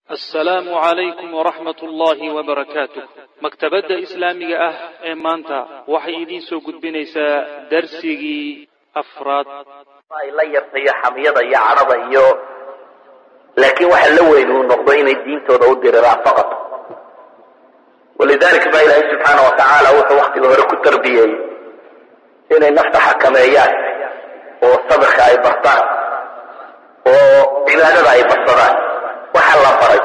assalaamu calaykum waraxmat ullaahi wabarakaatuh maktabadda islaamiga ah ee maanta waxay idiin soo gudbinaysaa darsigii afraad ay la yartayo xamiyada iyo cadhada iyo laakiin waxa la weyn uu noqdo inay diintooda u diriraan faqat walidalika baa ilaahay subxaana wa tacaala wuxuu waktiga hore ku tarbiyeeyey inay nafta xakameeyaan oo sabirka ay bartaan oo cibaadada ay barsadaan waxaa la baray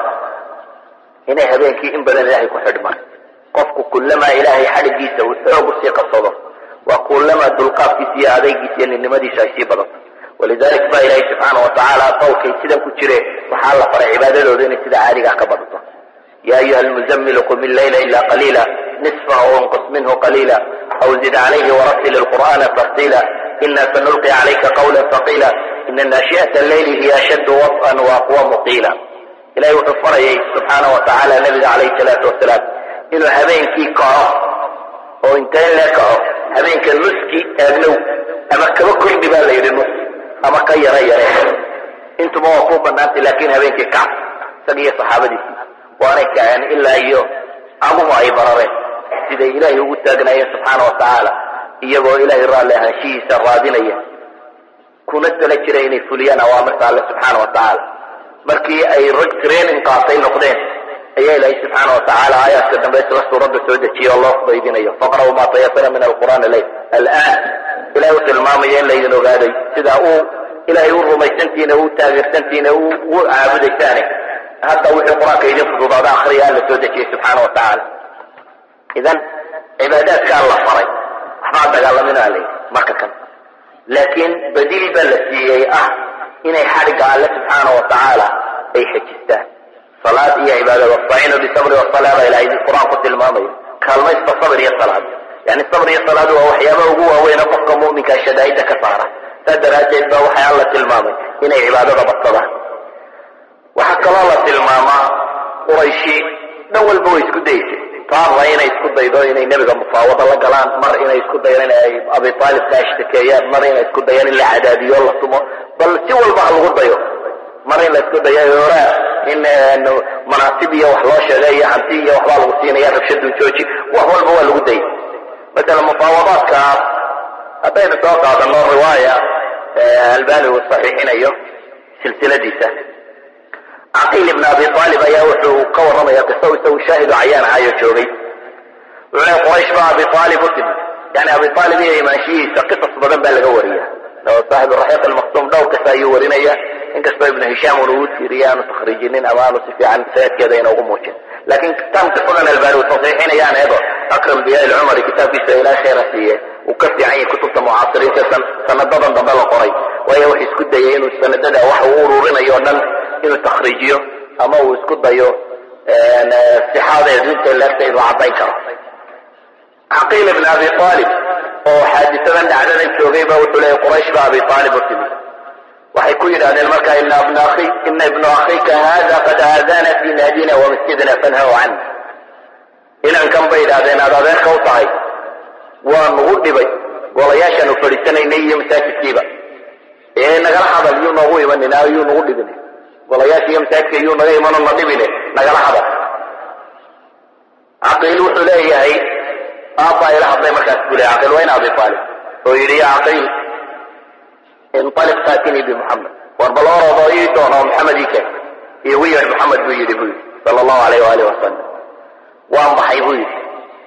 inay habeenkii in badan ilaahay ku xidhmaan qofku kullamaa ilaahay xadhigiisa uu xoog usii qabsado waa kullamaa dulqaadkiisa iyo adaygiisa iyo ninnimadiisa ay sii badato walidalik baa ilaahay subxaana wa tacaala qowlkay sidan ku jireen waxaa la faray cibaadadooda inay sida caadigaa ka badato ya ayuha almuzamilu qum illayla ila qaliila nisfahu wanqus minhu qaliila aw zid calayhi waratil lqur'ana tartiila ina sanulqi calayka qawla faqiila ina naashi'ata alleyli hiya ashaddu waط'an waaqwamu qiila ilahay wuxuu farayay subxaana wa tacaala nabiga calayhi salaatu wasalaam inuu habeenkii kaco oo intee lee kaco habeenka nuski aagnow ama kaba kordhi baa la yidhi nus ama ka yara yare intuba waa kuu banaantay laakin habeenkii kac isaga iyo saxaabadiisii waanay kaceen ilaa iyo camuhu ay barareen siday ilaahay ugu taagnaayeen subxaana wa tacaala iyagoo ilaahay raalli ahaanshihiisa raadinaya kuna tala jira inay fuliyaan awaamirta alle subxaana wa tacaala markii ay rag training qaatay noqdeen ayaa ilaahay subxaana wa tacaala aayaadka dambe isla suuradda soo dejiye oo loo fudaydinayo faqra'u maa tayasara min alqur'aan leyl alaan ilahay u tilmaamaya in laydin ogaaday sidaa uu ilaahay u rumaysantiina u taageersantiina u caabudaysaane hadda wixii qur-aanka idin fududaada akriya alla soo dejiyey subxaana wa tacaala idan cibaadaadkaa la faray waxbaa dagaalaminaa layidhi marka kan laakiin badiil baa la siiyey ah inay xadhigga alle subxaana wa tacaala ay xejistaan salaad iyo cibaada wastaciinu bisabri wasala baa ilahay qur-aan ku tilmaamaya kaalmaysta sabr iyo salaad yani sabr iyo salaadu waa waxyaabaha ugu waaweyne qofka mu'minkaa shadaa'idda ka saara saas daraaddeed baa waxay alla tilmaamay inay cibaadada badsadaan waxaa kaloo la tilmaamaa qurayshi dhan walba way isku daysay taarna inay isku daydo inay nebiga mufaawado la galaan mar inay isku dayaan in ay abi aalib ka ashtakeeyaan mar inay isku dayaan in la cadaadiyo la tumo bal si walba ha lagu dayo mar in la isku dayo horaa in manaasib iyo wax loo sheegay iyo hanti iyo waxbaa lagu siinaya rabshadu jooji wax walba waa lagu dayay masala mufaawadaadka haddaynu soo qaadano riwaaya albani uu saxiixinayo silsiladiisa caqiil ibn abi aalib ayaa wuxuu ka warramaya qiso isagu shaahidu cayaan ahayo joogay wuxuu leey quraysh baa abi aalib u timi yani abi aalib iyo imaanshihiisa qisas badan baa laga wariya saaxibu raxiiq almaktuum dhowr kasta ayuu warinaya inkastoo ibnu hishaam una uu tiiriya aanu takhriijinin ama aanu si fiican sanadkeeda ina ugu muujin laakiin tan qisadan albani uu saxiixinayaan eedo akram biya ilcumari kitaabkiisa ilaah khayra siiye uu ka fiican yahay kutubta mucaasiriinta sanadadan dambe la qoray waayo wuxuu isku dayay inuu sanadada wax uu ururinayo o dhan inuu takhriijiyo ama uu isku dayo sixaadeedu intay leegtay inuu caddayn karo caqiil ibn abi aalib oo xaadisadan dhacdadan joogay ba wuxuu leeyay quraysh ba abi aalib u timi waxay ku yidhahdeen markaa ina ibna akhi ina ibnu akhika hada qad aadana fi naadina wa masjidina fanhaw can inankan bay yidhahdeen aad adeerka u tahay waa nugu dhibay golayaashaanu fadhiisanaynay iyo masaajidkiiba ee nagala hadal yuu noogu imanina yuu nagu dhibin golayaasha iyo masaajidka yuu naga imano na dhibine nagala hadal caqiil wuxuu leeyahay aabbaa ila hadlay markaas buu leey caqiil waa in abi aalib oo yidhi ya caqiil inaliq faatinii bimuxamed war bal oroodo ii doono maxamed ii keen iigu yeedh maxamed buu yidhi buu yidhi sala allahu alayh waalih wasalam waan baxay buu yidhi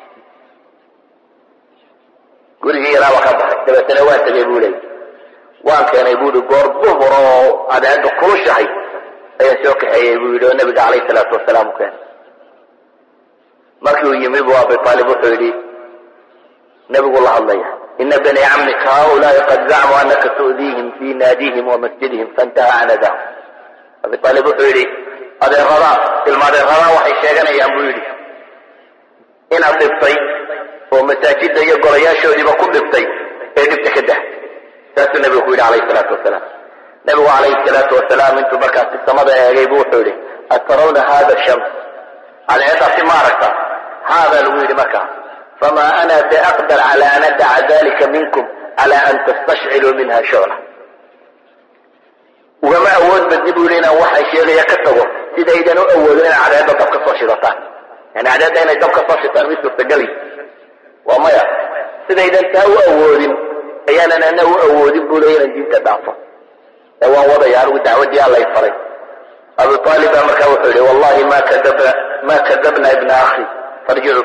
gurigii yaraaba ka baxay dabeetana waan tegay buu leeyay waan keenay buu yidhi goor duhur oo adeega kulushahay ayaan soo kaxeeyey buu yidhi oo nabiga calayh salaatu wasalaam u keenay markii uu yimi buu abi aalib wuxuu yidhi nebigu la hadlaya ina bani camika haulaai qad zacmuu anaka tu'diihim fi naadihim wa masjidihim faintaha can adahum abi aalib wuxuu yidhi adeeradaa ilma adeeradaa waxay sheeganayaan buu yidhi inaad dhibtay oo masaajidda iyo golayaashoodiiba ku dhibtay ee dhibta ka dah saasuu nebigu ku yidhi calayhi salaatu wasalaam nebigu calayhi salaatu wasalaam intuu markaasi samada eegay buu wuxuu yidhi atarawna hada shams cadeedaasi ma aragta haadaa lagu yidhi markaa fama ana biaqdar cala an adaca dalika minkum cala an tastashciluu minha shucla ugama awood badni buu yidhi inaan waxaan sheegaya ka tago sidaydan u awoodin inay cadceedda dab ka soo shidataan yani cadceedda inay dab ka soo shitaan mid suurtageli waa maya sidaydan taa u awoodin ayaanan ana u awoodin buu leeya inan diinta dhaafo ee waan wadaya anigu dacwaddii allay faray abu aalib baa markaa wuxuu yihi wallahi ma kadabna ma kadabna ibna akhi farjicu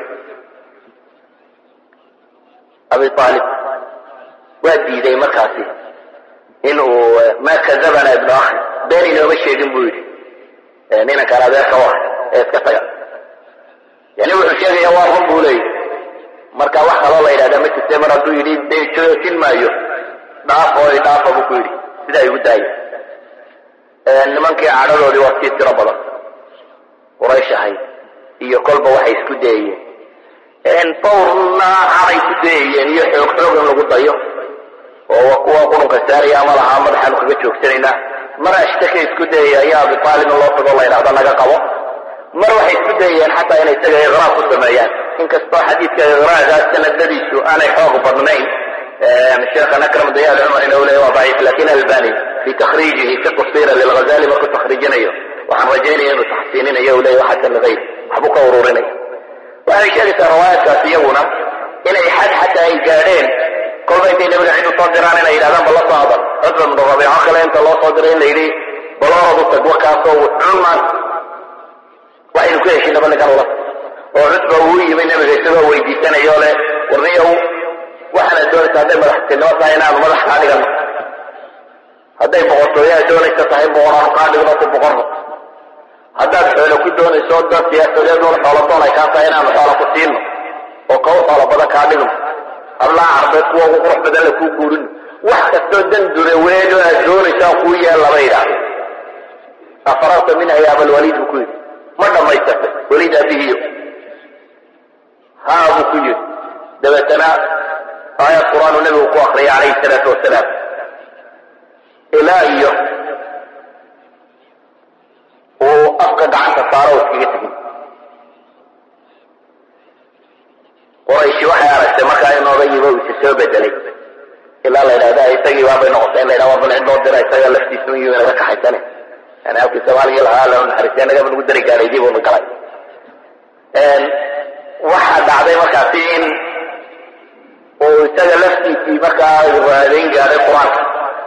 abi aalib waa diiday markaasi in uu ma kadabana ibnu akhi been inooma sheegin buu yidhi ninankaan adeerka u ah ee iska taga yani wuxuu sheegaya waa run buu leeyahy marka wax kaloo la yidhahda ma jirte mar hadduu yidhi dee joojin maayo dhaafo dhaafa buu ku yidhi sidaa igu daaya nimankii cadhadoodii waa sii tiro badan quraysh ahayd iyo kolba waxay isku dayayeen fawrna caday ku dayayeen iyo xoog xoog in lagu dayo oo kuwa qurunka saaraya ama lahaa madaxaanu kaga joogsanaynaa mar ashtaka isku dayaya ayaa abi aalib in loo tago la yidhahdo naga qabo mar waxay isku dayayeen xataa inay isaga iqraar ku sameeyaan inkastoo xadiidka iqraarkaas sanadadiisu aanay xoog badnayn sheekhan akram dayaal cumar inuu leeya waa daciif lakin albani fi takhriijihi fi tafsira lilghazali markuu takhriijinayo waxaan rajaynaya inuu taxsiininayo u leeya xasan hayr waxbuu ka ururinaya waxay sheegaysaa riwaayaadkaas iyaguna inay xad xataa ay gaadheen kolba intay nabiga cid usoo diraan inay yidhahdaan bal la soo hadal cudba bnu rabiico kale inta loo soo diray in la yidhi bal orad u tag wakaasoo cumaan waxaynu ku heshinaba ninkan ula oo cudba uu yimi nabiga isagoo weydiisanayo leh warniyow waxaana doonaysa hadday madaxtinimo tahay inaanu madax kaa dhigano hadday boqortooyaha doonaysa tahay boqoraanu kaa dhigno ku boqorno haddaad xoolo ku doonayso dad siyaasadeedun xoolo doon ay kaa tahay inaanu xoolo ku siino oo kaw xoolo badan kaa dhigno hablaha carbeed kuwa ugu qurux badan la kuu guurino wax kastoo dan dure weeno aad doonaysaa kuu yeel lama yidhaahdo afararta minha ya abalwaliid buu ku yidhi ma dhammaysatay weliid abihiyo haa buu ku yidhi dabeetana aayad qur-aan uu nabigu ku akriyay calayhi salaatu wasalaam ilaa iyo uu afka gacanta saaro iskaga tegin qurayshi waxay aragtay markaa inooga yibo isa soo bedelay ilaa la yidhahda isagii baabay noqotay in la yidhahda bal cid loo dira isaga laftiisa un yimi naga kaxaysane yani halkii soomaaliya lahaa la naxariistay nagaba nagu dari gaadhaydii buuna galay waxaa dhacday markaasi in uu isaga laftiisii markaa raadayn gaadhay qur-aanka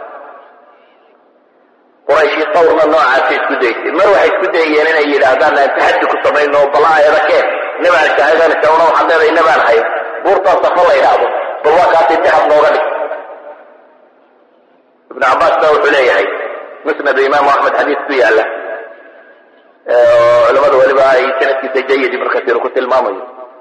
qurayshi sawrna noocaasa isku daysay mar waxay isku dayeen inay yidhaahdaan aan taxaddi ku samayno bala ayada keen nabaan shaahidanaysa una waxaan leedahay nabaan hayo buurtaa safo la yidhaahdo bal waa kaasi dahab nooga dhig ibnu cabbaas ba wuxuu leeyahay musnad imaamu axmed xadiis ku yaala oo culamadu weliba ay sanadkiisa jayidi markaasiinu ku tilmaamayo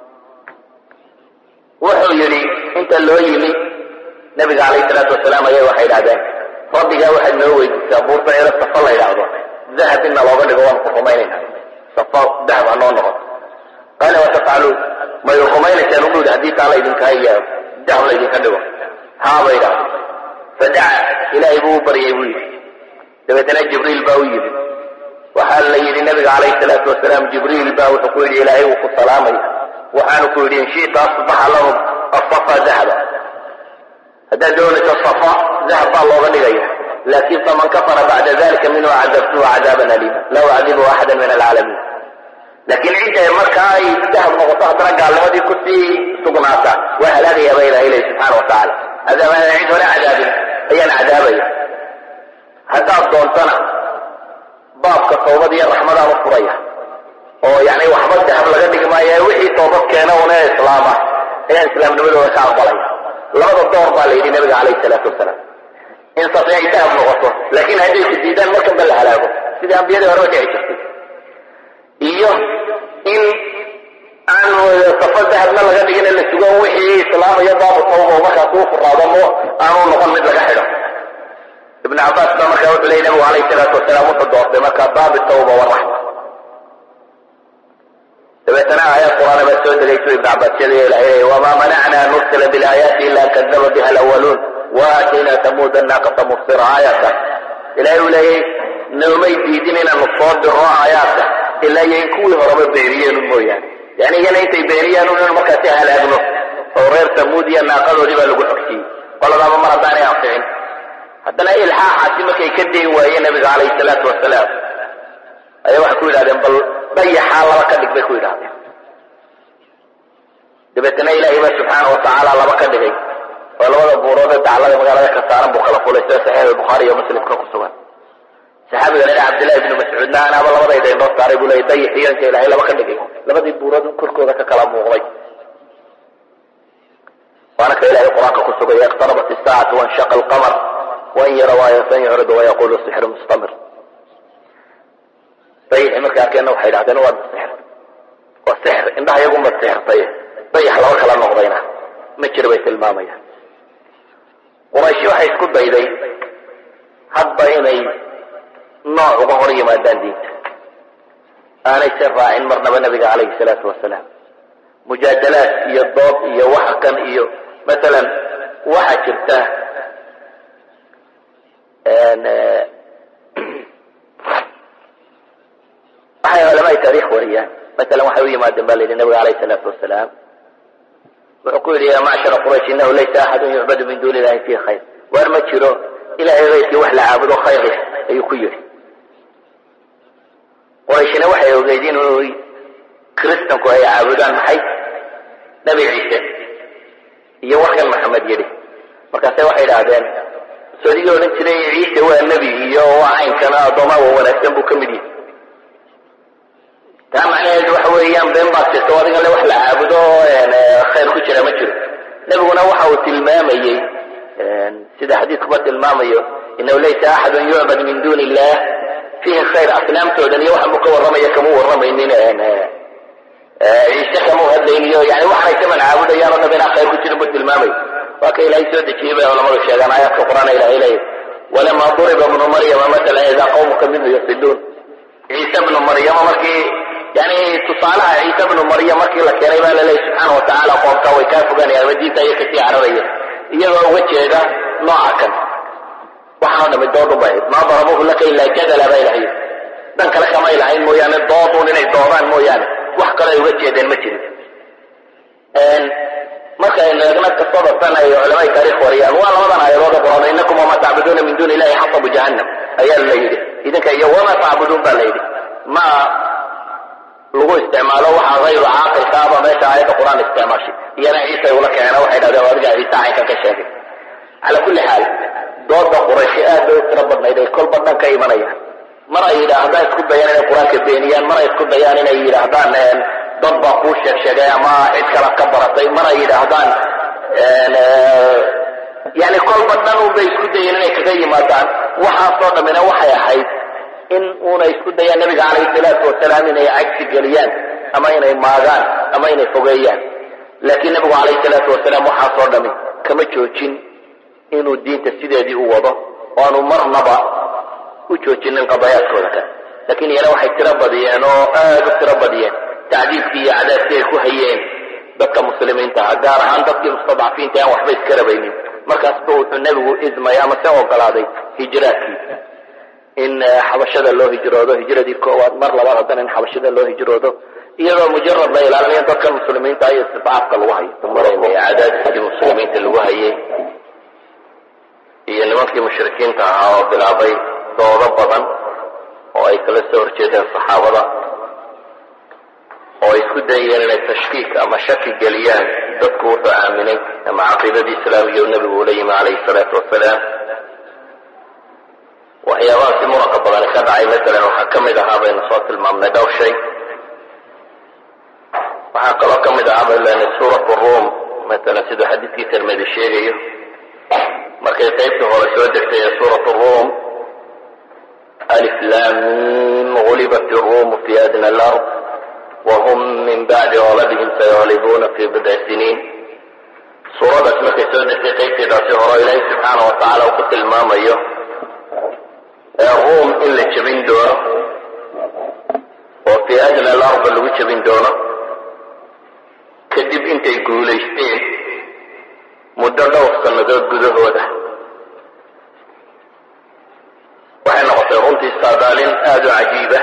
wuxuu yidhi inta loo yimi nabiga calayhi salaatu wasalaam ayay waxay idhahdeen rabbigaa waxaad noo weydiisaa buurta eeda safo la yidhaahdo dahab inna looga dhigo waan ku rumaynayna safo dahab ha noo noqoto qaala watafcaluun may rumaynaysaan ugu yidhi haddii taa laydinkaa iyo dahab laydinka dhigo haaba idhaahdo fadaca ilaahay buu u baryay buu yidhi dabeetana jibriil baa u yimi waxaa la yidhi nabiga calayhi salaatu wasalaam jibriil baa wuxuu ku yidhi ilaahay wuu ku salaamaya waxaanu ku yidhi in shita asbaxa lahum asafa dahaba haddaad doonayso safa dahab baa looga dhigaya laakin faman kafara bacda dalika minhu cadabtuhu cadaaban aliima laa ucadibu axada min alcaalamiin laakiin cidda markaa ay dahab noqoto haddana gaalnimadii kusii sugnaata waa halaagaya ba ilaha ilahi subxaana watacaala adaama cid hore cadaabin ayaan cadaabaya haddaad doontana baabka toobad iyo raxmadaan u furaya oo yani waxba dahab laga dhigi maayo wixii toobad keena una islaama ayaan islaamnimadooda ka aqbalaya labada door baa la yidhi nabiga calayhi salaatu wasalaam in safi ay dahab noqoto laakiin hadday ku diidaan markan ba la halaago sidii ambiyadii horeba dhici jirtay iyo in aan safo dahabna laga dhigin la sugo wixii islaamaya baabu tawba markaas uu furaado mo aanu noqon mid laga xidho ibn cabaas baa markaa wuxuu leeyay nabigu calayhi salaatu wasalaam wuxuu doortay markaa baabi tawba waraxma dabeetana aayad qur'aana baa soo degaysu ibn cabaas sheegaya ilahay leeyahy wamaa manacna an nursila bilaayaati ila an kadaba biha alawaluun waatayna tamuuda naaqata mubsira aayaadka ilahay uu leeyay noomay diidin inaanu soo diro aayaadka ilaa iyo in kuwii horeba beeniyeen un mooyaane yani iyana intay beeniyaan un inu markaasi halaagno oo reer tamuud iyo naaqadoodii baa lagu xogsiyey qoladaaba mar haddaanay anficin haddana ilxaaxaasi markay ka dayn waayeen nabiga calayhi salaatu wasalaam ayaa waxay ku yidhahdeen bal dayaxaa laba ka dhig bay ku yidhahdeen dabeetana ilaahay ba subxaana watacaala laba ka dhigay oo labada buuroodee daclada magaalada ka saaran buu kala fulay sida saxiix bukhaari iyo muslimka ku sugan saxaabiga lena cabdillahi ibnu mascuudna anaaba labadayda indhoo saaray buu leeyay dayaxiyo inta ilaahay laba ka dhigay labadii buurood korkooda ka kala muuqday waana ka ilahay qur-aanka ku sugaya iqtarabat isaacatu wanshaqa alqamar wain yaraw aayatan yucridu wayaqulu sixru mustamir dayaxi markay arkeenna waxay idhahdeen waa sixir waa sixir indhaha iyagunba sixirtay dayax laba kala noqdayna ma jiro bay tilmaamayaan qurayshi waxay isku dayday hadba inay nooc uga hor yimaadaan diinta aanay se raacin marnaba nabiga calayhi salaatu wasalaam mujaadalaad iyo dood iyo waxa kan iyo masalan waxaa jirta waxay culamaai taarikh wariyaan masalan waxay u yimaadeen ba la yidhi nabiga alayhi salaatu wasalaam wuxuu ku yidhi ya macshara quraysh inahu laysa axadun yucbadu min duuni illahi fi khayr waar ma jiro ilahay keyrkii wax la caabudo khayr leh ayuu ku yidhi qurayshina waxay ogeyd inuu kristanku ay caabudaan maxay nebi ciise iyo warkan maxamed yidhi markaase waxay idhaahdeen sodigii odhan jiray ciise waa nebi iyo waa caynkana addoomaa wa wanaagsan buu ka mid yihi taa macnaheedu waxa weeyaan been baad jirto adiga le wax la caabudo khayr ku jira ma jiro nebiguna waxa uu tilmaamayey sida xadiidkuba tilmaamayo inahu laysa axadun yucbad min duuni illah fiihi khayr asnaamtoodan iyo waxaan buu ka warramaya kama warramaynin ciise kama hadlayniyo yani waxaanay kaman caabudayaan o dham inaa khayr ku jirin buu tilmaamay waa ka ilaahay soo dejiyey bay culamadu sheegaan aayaadka qur-aan ilahay leeyahy walama duriba bnu maryama matala idaa qawmuka minhu yasiduun ciise bnu maryama markii yani tusaalaha ciise bnu maryam markii la keenay baa laleeyahy subxaana watacaala qoomka way kaa fogaanayaan ama diinta ayay kasii cararayeen iyagoo uga jeeda nooca kan waxaa dhami doodun bay ahayd maa darabuhu laka ilaa jadala bay lahayd dhan kale kamay lahayn mooyaane doodun inay doodaan mooyaane wax kale ay uga jeedeen ma jirin markaynu eegna kasada tan ay culamai taarikh wariyaan waa labadan aayadood quraan inakum wamaa tacbuduuna min duuni illahi xasabu jahannam ayaa la yidhi idinka iyo wamaa tacbuduun baa la yidhi ma lagu isticmaalo waxa hayru caaqilka aba meesha aayadda qur-aan isticmaashay iyana ciisa ula keena waxay dhahdeen adiga ciise caynkan ka sheegay cala kulli xaal dooda qurayshi aad bay u tiro badnayd ay kolba dhan ka imanayaan mar ay yidhaahdaan isku dayaan inay qur-aanka beeniyaan mar ay isku dayaan inay yidhaahdaan dad baa kuu sheeg sheegay ama cid kala ka baratay mar ay yidhaahdaan yani kolba dhan un bay isku dayeen inay kaga yimaadaan waxaasoo dhammina waxay ahayd in una isku dayaan nabiga calayhi salaatu wasalaam inay cagsi geliyaan ama inay maagaan ama inay fogeeyaan laakiin nabigu calayhi salaatu wasalaam waxaasoo dhami kama joojin inuu diinta sideedii u wado oo aanu marnaba u joojinin qadayaadkooda kale laakiin iyana waxay tiro badiyeen oo aada u tiro badiyeen tacdiibkii iyo cadaabkii ay ku hayeen dadka muslimiinta ah gaar ahaan dadkii mustadcafiinta aan waxba iska rabaynin markaasba wuxuu nebigu idmay ama se ogolaaday hijraadkii in xabashada loo hijroodo hijradii koowaad mar labaad haddana in xabashada loo hijroodo iyadoo mujarad la ilaalinayo dadkan muslimiinta iyo istidcaafka lagu hayo cadaadiskii muslimiinta lagu hayay iyo nimankii mushrikiinta ahaa oo bilaabay doodo badan oo ay kala soo horjeedeen saxaabada oo ay isku dayeen inay tashkiik ama shaki geliyaan dadku wuxuu aaminay ama caqiidadii islaamiga u nebigu ula yimi calayhi salaatu wasalaam waxyaabahaasi muranka badani ka dhacay masalan waxaa ka mid ahaa baynu soo tilmaamnay dhowr shay waxaa kaloo ka mid ahaa baynu lehnay suuratu ruum masalan siduu xadiidkii tirmidi sheegayo markay qaybtii hore soo degtay ee suuratu ruum alif lam mim gulibat iruumu fi adna alard wahum min bacdi galabihim sayaghlibuna fi bidci siniin suuradaas markay soo degtay qaybteedaasi hore ilaahay subxaana wa tacaala uu ku tilmaamayo ruum in la jebin doono oo fii adna alarda lagu jebin doono kadib intay guulaysteen muddo dhowr sannadood gudahooda waxay noqotay runtii saadaalin aada u cajiiba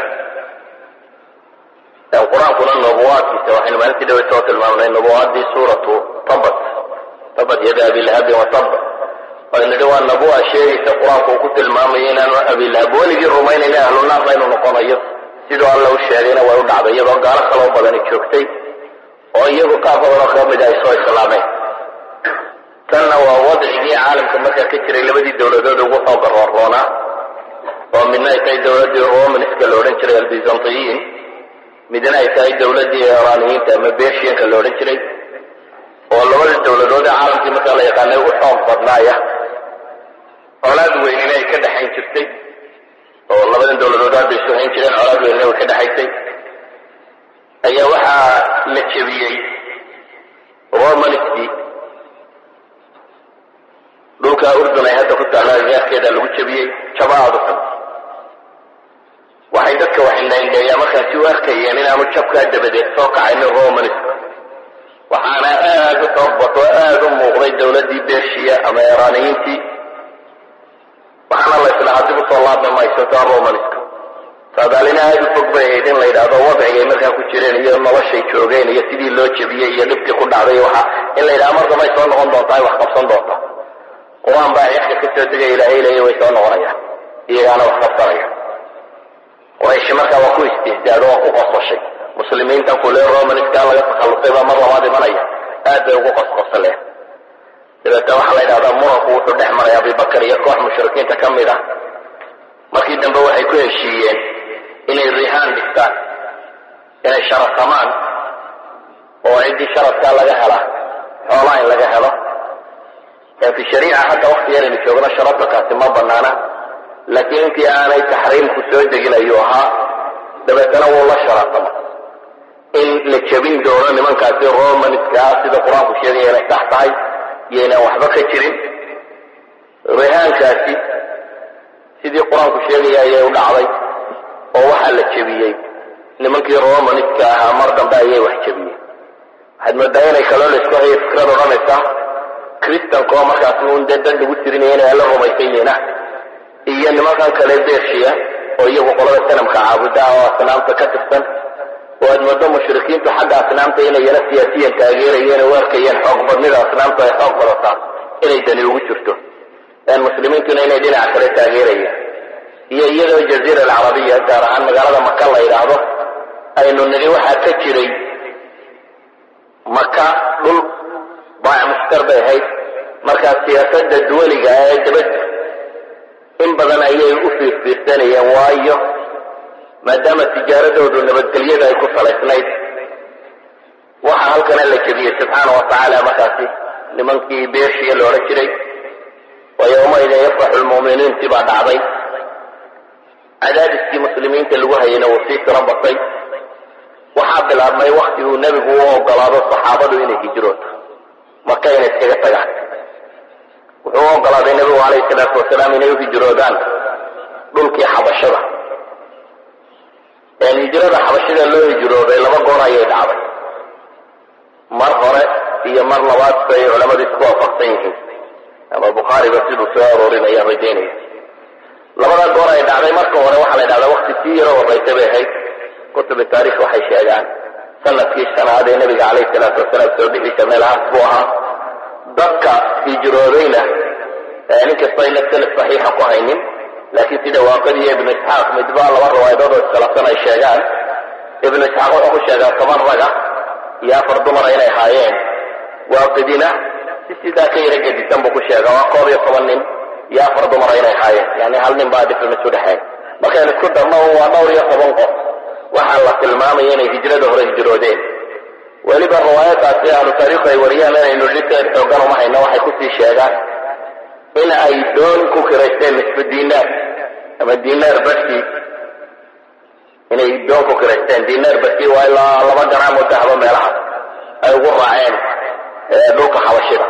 qur-aankuna nubuwaadkiisa waxaynu maalintii dhawe soo tilmaamnay nubuwaaddii suuratu tabat tabat yada abilahabin watab aynu nidhi waa nabuwa sheegaysa qur-aanku uu ku tilmaamayo inaanu abilahab weligii rumaynayna ahlu naarna inuu noqonayo siduu alla u sheegayna way u dhacday iyadoo gaalo kaloo badani joogtay oo iyagu qaar badanoo ka mid ay soo islaameen tanna waa wadcigii caalamka markaa ka jiray labadii dowladood ugu xooga roorroonaa oo midna ay tahay dowladdii romanska la odhan jiray albizantiyiin midna ay tahay dowladdii iraniyiinta ama bershiyanka la odhan jiray oo labada dowladood ee caalamkii markaa la yaqaanay ugu xoog badnaaya colaad weynina ay ka dhexayn jirtay oo labadan dowladood aad bay isu hayn jireen colaad weynina way ka dhexaysay ayaa waxaa la jebiyey romanskii dhulka urdun ay hadda ku taalla agaarkeeda lagu jebiyey jabaadu xun waxay dadka waxindhaindheeyaa markaasi u arkayeen inaanu jabkaa dabadeed soo kacaynin romansk waxaana aad u xoog bato aad u muuqday dowladdii bershiya ama iraniyiintii waxaana la islahaa dib usoo laabmi mayso taa romanska saadaalina aad u fog bay ahayd in la yidhaahdo wadcigay markaa ku jireen iyo noloshay joogeen iyo sidii loo jebiyey iyo dhibkii ku dhacday waxa in la yidhaha mar dambay soo noqon doontaa ay wax qabsan doonta qur-aan baa cirka ka soo degaya ilaahay leeya way soo noqonayaan iyagaana wax qabsanaya quraysh markaa waa ku istihdaado waa ku qosqoshay muslimiintan kule romanska laga takhallusay baa mar labaad imanaya aad bay ugu qosqosaleen dabeetna waxaa la yidhahdaa muranku wuxuu dhex maray abibakar iyo koox mushrikiinta ka mid ah markii dambe waxay ku heshiiyeen inay rihaan dhigtaan inay sharasamaan oo ciddii sharadkaa laga hela xoolaa in laga helo fi shariica hadda wakti yaraynu joogno sharadakaasi ma banaana laakiin intii aanay taxriimku soo degin ayuu ahaa dabeetana wuu la sharatama in la jebin doono nimankaasi romanska sida qur-aanku sheegaya inay sax tahay iyo inaan waxba ka jirin rihaankaasi sidii qur-aanku sheegaya ayay u dhacday oo waxaa la jebiyey nimankii romanska ahaa mar dambe ayay wax jebiyeen waxaad moodaa inay kaloo laisku hayo fikrad odhanaysa kristanka oo markaas un dee dan lagu tirinaya inay alla rumaysan yihiina iyo nimankan kale bershiya oo iyagu qolada sanamka caabuda oo asnaamta ka tirsan oo aad moodo mushrikiintu xagga asnaamta inayana siyaasiyan taageerayeen oo arkayeen xoog badnida asnaamta ay xoog badataa inay dani ugu jirto muslimiintuna inay dhinaca kale taageerayeen iyo iyadoo jaziira alcarabiya gaar ahaan magaalada maka la yidhaahdo aynu nidhi waxaa ka jiray maka dhul baac mushtar bay ahayd markaa siyaasadda duwaliga ee dabadda in badan ayay u fiirfiirsanayeen waayo maadaama tijaaradoodu nabadgelyada ay ku salaysnayd waxaa halkana la jebiyey subxaana wa tacaala markaasi nimankii bershiya la odhan jiray wa yowmaidin yafraxu lmu'miniintii baa dhacday cadaadiskii muslimiinta lagu hayayna wuu sii tiro batay waxaa bilaabmay wakti uu nebigu u ogolaado saxaabadu inay hijrooto maka inay iskaga tagaan wuxuu u ogolaaday nebigu calayhi salaatu wasalaam inay u hijroodaan dhulkii xabashada hijrada xabashada loo hijrooday laba goor ayay dhacday mar hore iyo mar labaad bay culamadu isku waafaqsan yihiin ama bukhaariba siduu soo aroorinayaan rajaynaya labada goor ay dhacday marka hore waxaa la dhahdaa wakti sii yaro horraysa bay ahayd kutubi taarikh waxay sheegaan sanadkii shanaad ee nabiga calayhi salaatu wasalaam soo bixiisa meelahaas buu ahaa dadka hijroodayna nin kasta ayna sanad saxiixa ku haynin laakiin sida waaqidi iyo ibnu isxaaq midbaa laba riwaayadood oo iskhilaafsan ay sheegaan ibnu isxaaq wuxuu ku sheegaa toban raga iyo afar dumara inay haayeen waaqidina si sidaa ka yara gedisan buu ku sheegaa waa koob iyo toban nin iyo afar dumara inay haayeen yani hal nin baa difference udhexeyn markaynu isku darno waa dhowr iyo toban qof waxaa la tilmaamaya inay hijrada hore hijroodeen weliba riwaayadaasi ahlu taariikhu ay wariyaan inaynu dhiteed xoogan uma hayno waxay kusii sheegaan in ay doon ku kiraysteen nisfu dinaar ama dinaar barkii inay doon ku kiraysteen dinaar barkii waa ilaa laba garaam oo dahaba meelahaas ay ugu raaceen dhulka xabashida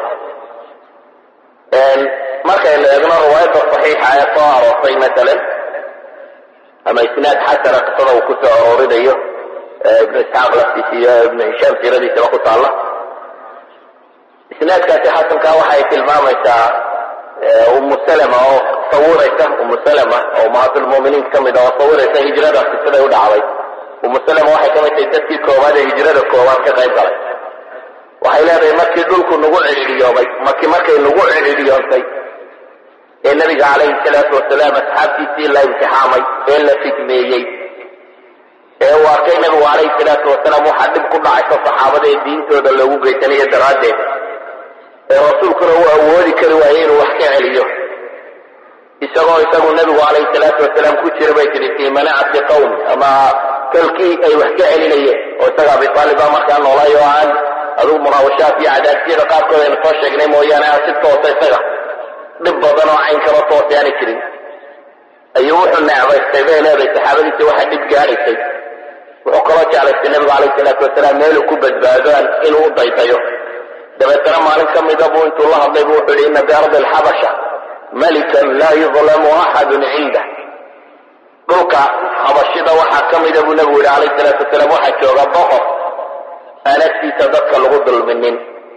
markaynu eegno riwaayadda saxiixa ee soo aroortay masalan ama isnaad xasana qisada uu ku soo aroorinayo ibnu isxaaq laftiisa iyo ibnu hishaam siiradiisaba ku taalla isnaadkaasi xasanka waxay tilmaamaysaa umu salama oo sawiraysa umu salama oo ummahaatulmu'miniin ka mid ah oo sawiraysa hijradaasi siday u dhacday umu salama waxay ka mid tahay dadkii koowaad ee hijrada koowaad ka qayb galay waxay leedahay markii dhulku nagu cidhiidhiyoobay markii markay nagu cidhiidhiyoontay ee nabiga calayhi salaatu wasalaam asxaabtiisii la imtixaamay ee la fidmeeyey ee uu arkay nabigu calayhi salaatu wasalaam waxaa dhib ku dhacaysa saxaabada ee diintooda loogu geysanayo daraaddeed ee rasuulkuna uu awoodi kari waayey inuu wax ka celiyo isagoo isagu nabigu calayhi salaatu wasalaam ku jira bay tihi fii manacati qawmi ama kalkii ay wax ka celinayeen oo isaga abi taalib baa markaa noolay oo aan adugu munaawashaad iyo cadaadsiyada qaarkood aynu soo sheegnay mooyaane aan si toosa isaga dhib badan oo cayn kaba toosay aanay jirin ayuu wuxuu necbaystay bay leedahay saxaabadiisa waxa dhib gaadhaysay wuxuu kaloo jeclaystay nabigu calayhi salaatu wasalaam meeluu ku badbaadaan inuu u daydayo dabeetana maalin ka mida buu intuu la hadlay buu wuxuu yihi ina biardi alxabasha malikan laa yudlamu axadun cindah dhulka xabashida waxaa ka mida buu nabigu yihi calayhi salaatu wasalaam waxaa jooga boqor aan agtiisa dadka lagu dulminin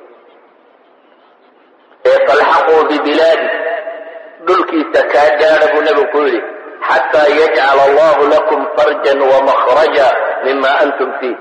ee falxaquu bibilaadi dhulkiisa kaa gaadha buu nabigu ku yidhi xataa yajcala allahu lakum farjan wamakhraja mima antum fiih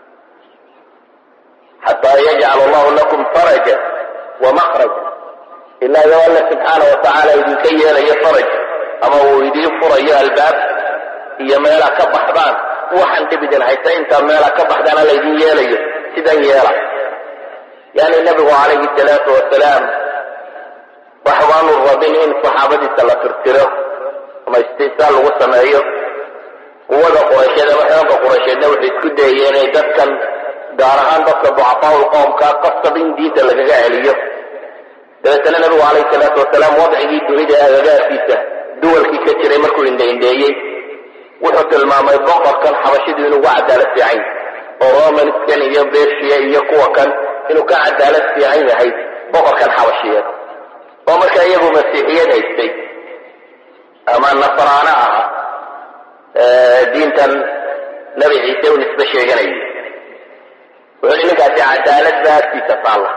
xataa yajcala allahu lakum faraja wamakhraja ilaa iyo alla subxaana watacaala idinka yeelayo faraj ama uu idiin furayo albaab iyo meela ka baxdaan waxaan dhib idin haysa intaa meela ka baxdaana laydin yeelayo sidan yeela yani nabigu calayhi salaatu wasalaam wax baanu rabin in saxaabadiisa la tirtiro ama istisaal lagu sameeyo quwada quraysheed ama xooga quraysheedna waxay isku dayeen inay dadkan gaar ahaan dadka ducafaau qoomka qasab in diinta lagaga celiyo dabeetana nabigu calayhi salaatu wasalaam wadcigii dunida ee agagaarkiisa duwalkii ka jiray markuu indhaindheeyey wuxuu tilmaamay boqorkan xabashidu inuu uga cadaalad fiican oo romanskan iyo bersia iyo kuwa kan inuu ka cadaalad fiican yahay boqorkan xabashiyeed oo markaa iyagu masiixiyad haystay ama nasraano aha diintan nabi ciise u nisbe sheeganayay wuxuu hi ninkaasi cadaalad baa agtiisa taalla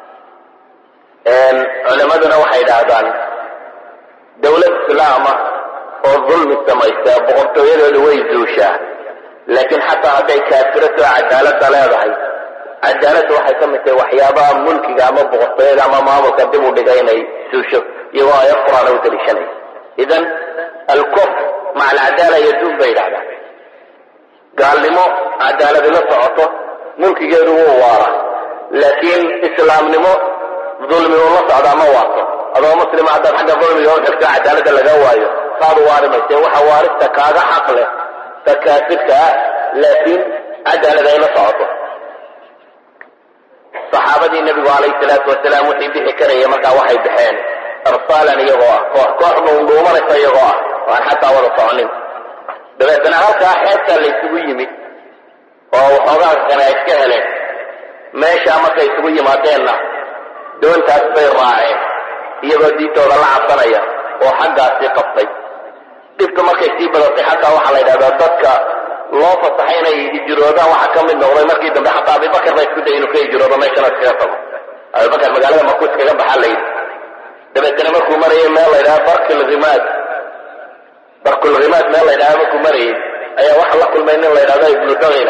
culimaduna waxay idhaahdaan dawlad islaama oo dulmi samaysa boqortooyadooda way zuushaa laakiin xataa hadday kaafirato cadaaladda leedahay cadaaladda waxay ka mid tahay waxyaabaha mulkiga ama boqortooyada ama maamulka dib u dhiga inay suusho iyagoo aayad qur-aan u daliishanaya idan alkufr maca alcadaala yaduun bay yidhahdaan gaalnimo cadaaladi la socoto mulkigeedu wuu waara laakiin islaamnimo dulmi uu la socdaa ma waato adoo muslima haddaad xagga dulmiga u xigto cadaaladda laga waayo saad u waari mayse waxa waarista kaaga xaq leh ta kaafirka ah laakiin cadaalad ay la socoto saxaabadii nebigu calayhi salaatu wasalaam wixii bixi karaya markaa waxay baxeen arsaalan iyagoo ah koox koox dhuundhuumanaysa iyagoo ah oo aan xataa wada soconin dabeetana halkaa xeebtaa la isugu yimid oo waxoogaa kana ay iska heleen meeshaa markay isugu yimaadeenna doontaas bay raaceen iyagoo diintooda la cabsanaya oo xaggaasii qabtay dhibta markay sii badatay xataa waxaa la yidhahdaa dadka loo fasaxay inay hijiroodaan waxaa ka mid noqday markii dambe xataa abibakar baa isku day inuu ka hijiroodo meeshana iskaga tago abibakar magaalada marku iskaga baxaa la yidhi dabeetana markuu marayay meel la yidhaha barkilhimaad barkulhimaad meel la yidhaha markuu marayay ayaa waxa la kulmay nin la yidhahdo ibnu dagina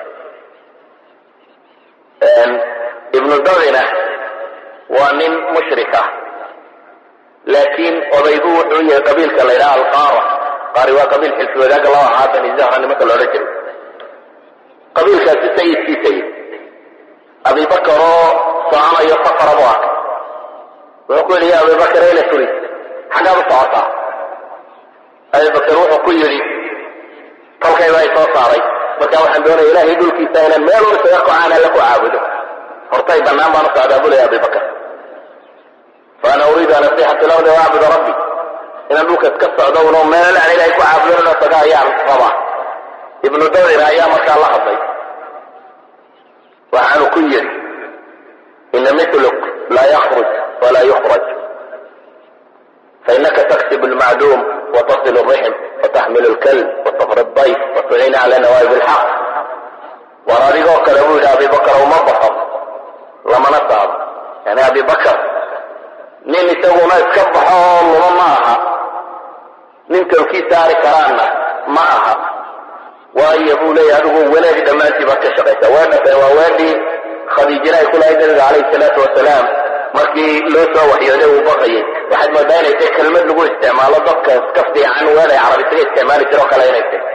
ibnu dagina waa nin mushrik ah laakiin odaygu wuxuu yahay qabiilka la yidhaha alqaara qaari waa qabiil xilfi wadaaga laba haatan izahra nimanka loodhan jiray qabiilkaasi sayidkiisa yidhi abibakar oo soconayo safara bu arkay wuxuu ku yidhi ya abibakar ayna turid xaggaad u socotaa abibakar wuxuu ku yidhi tolkayba ay soo saaray marka waxaan doonaya ilahay dhulkiisa inaan meel un isaga kocaan alla ku caabudo hortay bannaan baan u socdaa buu leeya abibakar faana uriidu an asixa fi lardi waacbuda rabbi inaan dhulka iska socdo uno meel aan ilahay ku caabudon inoo taga ayaan rabaa ibnu dawir ayaa markaa la hadlay waxaanu ku yidhi ina miluk laa yakruj walaa yukhraj fainaka taksib lmacduum watasil rixm wataxmil lkalb watafri dayf watuciina cala nawaayib lxaq war adigoo kale buu yidhi abibakar uma baxo lamana saabo yani abibakar nin isaguna iska baxo oo luma ma aha nin tawkii saari karaanna ma aha waayo buu leeyahy adigu wanaag dhammaantii baad ka shaqaysa weedha waa weedhii khadiijina ay ku lahayd nabiga calayhi salaatu wasalaam markii loo soo waxyooday uu baqayay waxaad moodaa inay tahay kelmad lagu isticmaalo dadka iska fiican weel ay carab isaga isticmaali jiro kale inay tahay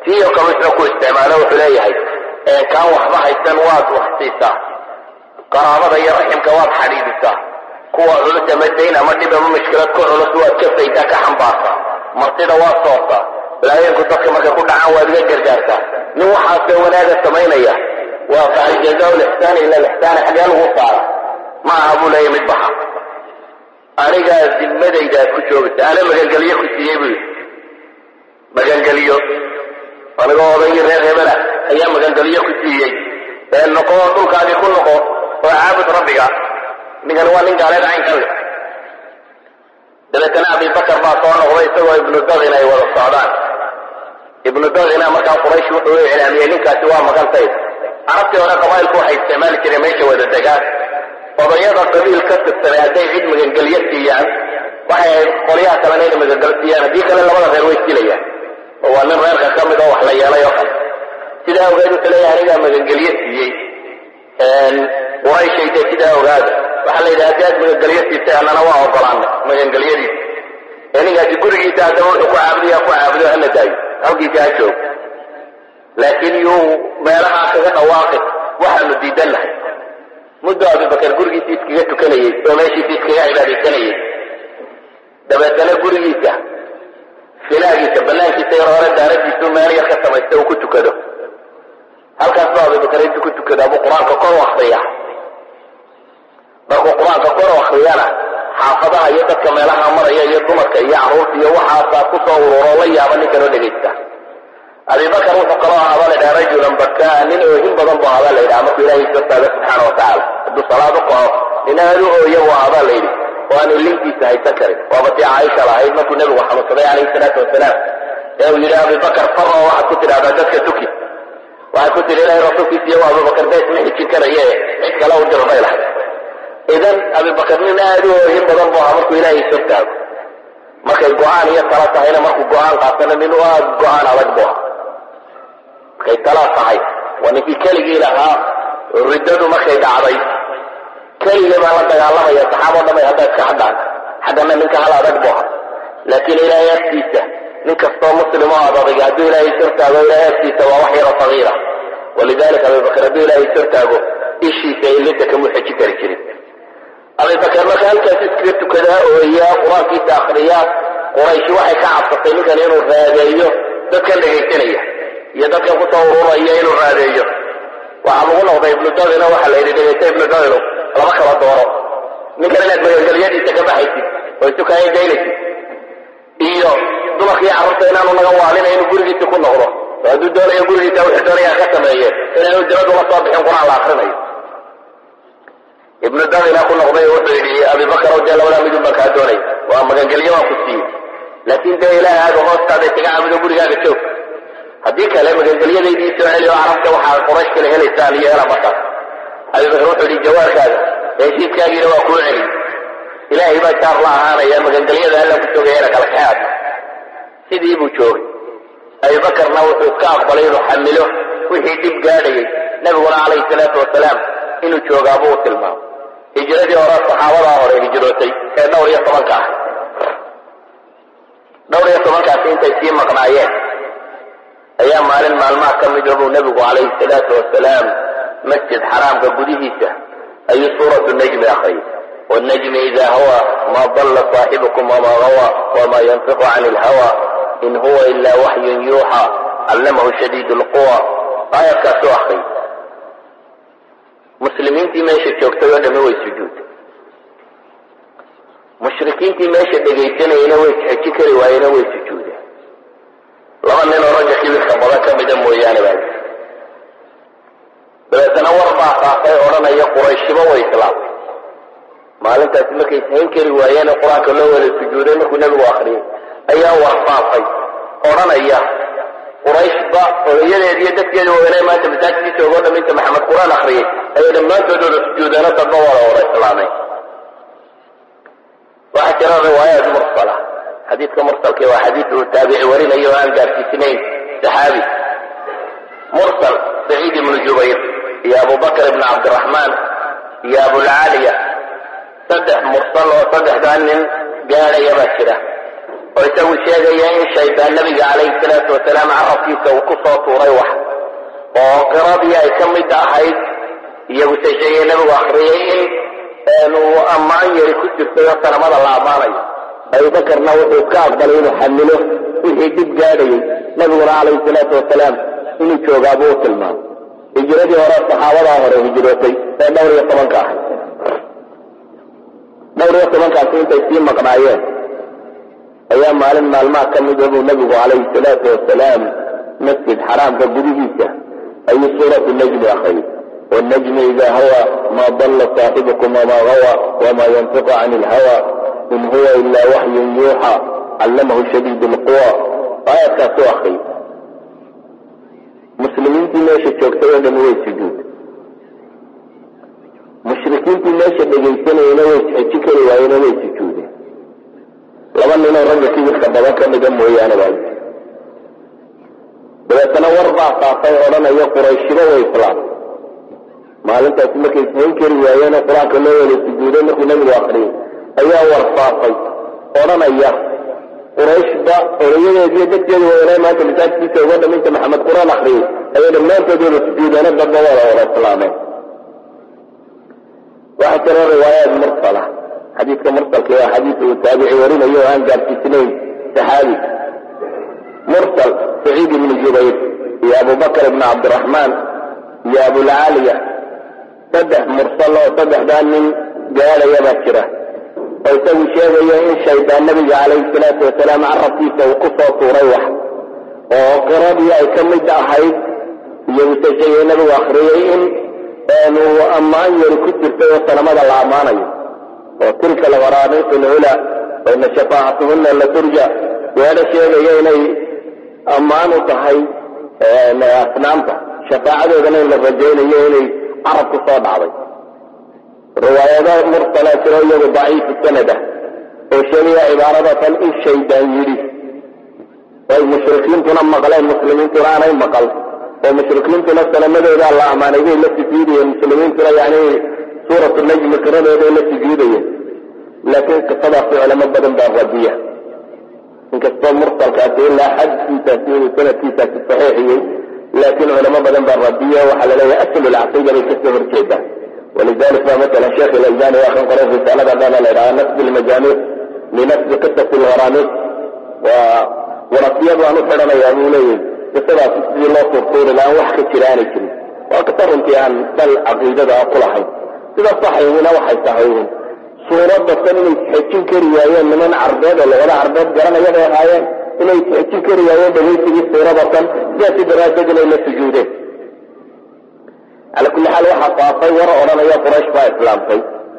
tiyo kale wuxuu ku isticmaalo wuxuu leeyahay kaan waxba haysan waad wax siisaa qaraabada iyo raximka waad xadhiidisaa kuwa culus ama dayn ama dhib ama mushkilad ku culus waad ka faydaa ka xambaartaa martida waad soortaa balaayinku dadka markay ku dhacaan waad iga gargaartaa nin waxaasoo wanaaga samaynaya waa fahal jazaa lixsaani ila lixsaani xagee lagu saara ma aha buu leeyahy mid baxa anigaa dimadaydaad ku joogaysa ana magangelyo ku siiyey buu yidhi magangelyo anigoo odaygii reer hebela ayaa magangelyo ku siiyey ee noqo dhulkaadii ku noqo oo caabud rabbiga ninkani waa nin gaaleed caynkan leh dabeetana abibakar baa soo noqday isagoo ibnu dadin ay wada socdaan ibnu dadina markaa quraysh wuxuu u iclaamiyey ninkaasi waa magantayda carabtii hore qabaa'ilku waxay isticmaali jireen meesha wada degaan odayada qabiil ka tirsanay hadday cid magangelyo siiyaan waxay ahayd qolyaha kalena inay magangelyo siiyaan haddii kale labada reer way silayaan oo waa nin reerka ka mid oo wax la yeelay oo kale sidaa ogeed wuxuu leeyahay anigaa magangelyo siiyey qurayshayde sidaa ogaada waxaa la yidhaha haddii aad magangelyo siisay annana waa ogolaanay magangelyadiisa ee ninkaasi gurigiisa haddaba wuxuu ku caabudayaa ku caabudo hala daayo halkiisa ha joogo laakiin yuu meelahaa kaga dhawaaqi waxaanu diidan lahay muddo abubakar gurigiisa iskaga tukanayey oo meeshiisa iskaga cibaadaysanayey dabeetana gurigiisa finaagiisa banaankiisa yar hore daaradiisu meel yar ka samaysta uu ku tukado halkaas ba abubakar intu ku tukada buu qur-aanka kor u akriya markuu qur-aanka kor u akriyana xaafadaha iyo dadka meelaha maraya iyo dumarka iyo caruurta iyo waxaasaa kusoo ururo la yaaba ninkan oo dhegaysta abibakar wuxuu kaloo ahaabaa la yidhaha rajulan bakaa nin oohin badan bu ahaabaa la yidhaha markuu ilahay soo taago subxaana watacaala hadduu salaad u qaho nin aad u ooya bu ahaabaa la yidhi oo aanu linkiisa haysan karin waaba tii caaisha lahayd markuu nebigu xanuunsaday calayhi salaatu wasalaam ee uu yidhi abibakar faro waxaad ku tidhahdaa dadka tuki waxay ku tihi ilahay rasuulkiisa iyo abubakar bees ma xijin karaye cid kale u diro bay lahay idan abibakar nin aad u oohin badan bu ahaa markuu ilaahay soo taago markay go-aan iyo tala tahayna markuu go-aan qaatana nin aad go-aan adag bu aha markay tala tahay waa ninkii keligii lahaa riddadu markay dhacday keligii baa la dagaalamaya saxaabo dhamay hadda iska xadhaan xaggana ninka hal adag bu aha laakiin ilaahay agtiisa nin kastoo muslim oo ad adag hadduu ilaahay sortaago ilaahay agtiisa waa wax yaro sagiira walidalika abibakar hadduu ilaahay sortaago ishiisa ilinta kamuu xejin kari jirin abibakar marka halkaas iskaga tukadaa ooyaa qur-aankiisa akriyaa qurayshi waxay ka cabsatay ninkan inuu raadeeyo dadkan dhegaysanaya iyo dadkan kusoo ururaya inuu raadeeyo waxaa lagu noqday ibnu dadino waxaa la yidhi dhegaysta ibnu dadino laba kala dooro ninkan inaad magangelyadiisa ka baxaysid oo isu kaaya daynaysid iyo dumarkii carruurta inaanu naga waalina inuu gurigiisa ku noqdo oo hadduu doonayo gurigiisa wuxuu doonaya ka sameeye inaanu diradu la soo bixin qur-aan la akrinayo ibnu dadina ku noqday oo wuxuu yidhi abibakar o dee labadaa midun baan kaa doonay waa magangelyo waan ku siiyey laakiin dee ilaahay aada hoostaada isaga caabudo gurigaaga joog haddii kale magangelyadaydii soo celi oo carabta waxaa quraysh kale helaysaan iyo hela markaas abibakar wuxuu yidhi jawaarkaaga heshiiskaagiina waa kuu celi ilaahay baa jaar la ahaanaya magangelyada alla ku joogayana kala kaxaad sidii buu joogay abibakarna wuxuu iska aqbalay inuu xamilo wixii dhib gaadhayay nabiguna calayhi salaatu wasalaam inuu joogaabuu u tilmaamo hijradii hore saxaabadaa hore hijrootay ee dhowr iyo tobanka ah dhowr iyo tobankaasi intay sii maqnaayeen ayaa maalin maalmaha ka mida buu nebigu calayhi salaatu wasalaam masjid xaraamka gudihiisa ayuu suuratu najmi akriyay wannajmi idaa hawa maa dalla saaxibukum wamaa gawa wamaa yantiqu cani ilhawa in huwa ilaa waxyun yuuxa callamahu shadiid lquwa aayadkaasuu akriyay muslimiintii meesha joogtay oo dhami way sujuuday mushrikiintii meesha dhegaysanayena way xeji kari waayena way sujuudeen laba nin oo ragga kibirka badan ka mida mooyaane baa lii dabeetana war baa faafay odhanaya qurayshiba way islaamtay maalintaasi markay sahayn kari waayeen qur-aanka loo wada sujuuday markuu nebigu akriyay ayaa war faafay odhanaya qurayshba odayadeed iyo dadkeeda waaweynay maanta masaajidkiisa ogoo dham inta maxamed qur-aan akriyay ayay dhammaantood wada sujuudeeno dadba wada wada islaamay waxaa jira riwaayaat mursala xadiidka mursalka waa xadiid uu taabici warinayo o aan gaarsiisnayn saxaabi mursal saciid ibnu jubayr iyo abubakr ibnu cabdiraxmaan iyo abulcaaliya saddex mursal oo saddexdaa nin gaadhaya baa jira oo isagu sheegaya in shaydaan nabiga calayhi salaatu wasalaam carabkiisa uu ku soo tuuray wax oo qiradii ay ka mid ahayd iyagu se sheegay nabigu akriyay in uu ammaan yari ku jirtay oo sanamada la ammaanayo abubakarna wuxuu iska aqbalay inuu xamilo wixii dhib gaadhayay nabiguna calayhi salaatu wasalaam inuu joogaabuu u tilmaamay hijiradii hore saxaabadaa hore hijrootay ee dhowr iyo tobanka ahay dhowr iyo tobankaasi intay sii maqnaayeen ayaa maalin maalmaha ka mida buu nabigu calayhi salaatu wasalaam masjid xaraamka gudihiisa ayuu suuratu najmi akriyay والنجم إذا هوى ما ضل صاحبكم وما غوى وما ينطق عن الهوى إن هو إلا وحي يوحى علمه شديد القوى آية كاسو أخي مسلمين في ماشي تشوكتوا لم يسجود مشركين في ماشي بجيسنا ينوي تحكي وينوي سجود لما نينا رجل كيف خبرك مدام ويانا بعد dabeetana war baa faafay odhanaya qurayshiba way islaam maalintaasi markay ishayn kari waayeen oo qur-aanka loo wada sujuuday markuu nabigu akriyay ayaa war faafay odhanaya qurayshba odayadeediyo dadkeedu wadanay maanta masaajidkiisa uga dhaminta maxamed qur-aan akriyay ayay dhammaantood wada sujuudeena dadba wada wada islaameen waxaa jira riwaayaad mursala xadiidka mursalka waa xadiis uu taabici warinayo oo aan gaarsiisnayn saxaabi mursal saciid ibnu jubayr iyo abubakar ibnu cabdiraxmaan iyo abulcaaliya saddex mursal oo saddexdaa nin gaadhaya baa jira oo isagu sheegaya in shaydaan nabiga calayhi salaatu wasalaam carabkiisa uu ku soo tuuray wax oo qiradii ay ka mid ahayd iyaguse sheegay nabigu akriyay in uu ammaan yari ku jirtay oo sanamada la ammaanayo oo tilka algharaaniiq alcula ina shafaacatuhuna la turja weedha sheegaya inay ammaan u tahay asnaamta shafaacadoodana in la rajaynayo inay carab ku soo dhacday riwaayado mursalaa jiro iyagu daciifu sanada oo sheegaya cibaaradatan in shaydaan yidhi ay mushrikiintuna maqleen muslimiintuna aanay maqal oo mushrikiintuna salamadoodaa la ammaanay bay la sujuudayeen muslimiintuna yani suuratu najmi qiradooday la sujuudayeen laakiin qisadaasi culamo badan baa radiya inkastoo mursalkaasi ilaa xadkiisaasi inuu sanadkiisaasi saxiixiyey laakiin culamo badan baa radiya waxaa la leeyahay aslu lcaqiida bay kasoo horjeedaan walidalik ba matala sheekh ilalbani waa kan qoray risaalada dhana la yidhaha nasbi lmajaamic linasbi qisati lgharaamiq waa warasiyadu aan u xidhanayaa buu leeyahy qisadaasi sidii loo turtuuri laaan wax ka jira aanay jirin waa qisa runtii aan dal caqiidada ku lahayn sida saxiixina waxay tahay suuradda tan inay isxejin kari waayeen niman carbeed oo lagada carbeed garanaya bay ahaayeen inay isxejin kari waayeen dhagaysigii suurada tan sidaasi daraaddeed inay la sujuudeen cala kulli xaal waxaa faafay war odhanaya quraysh baa islaamtay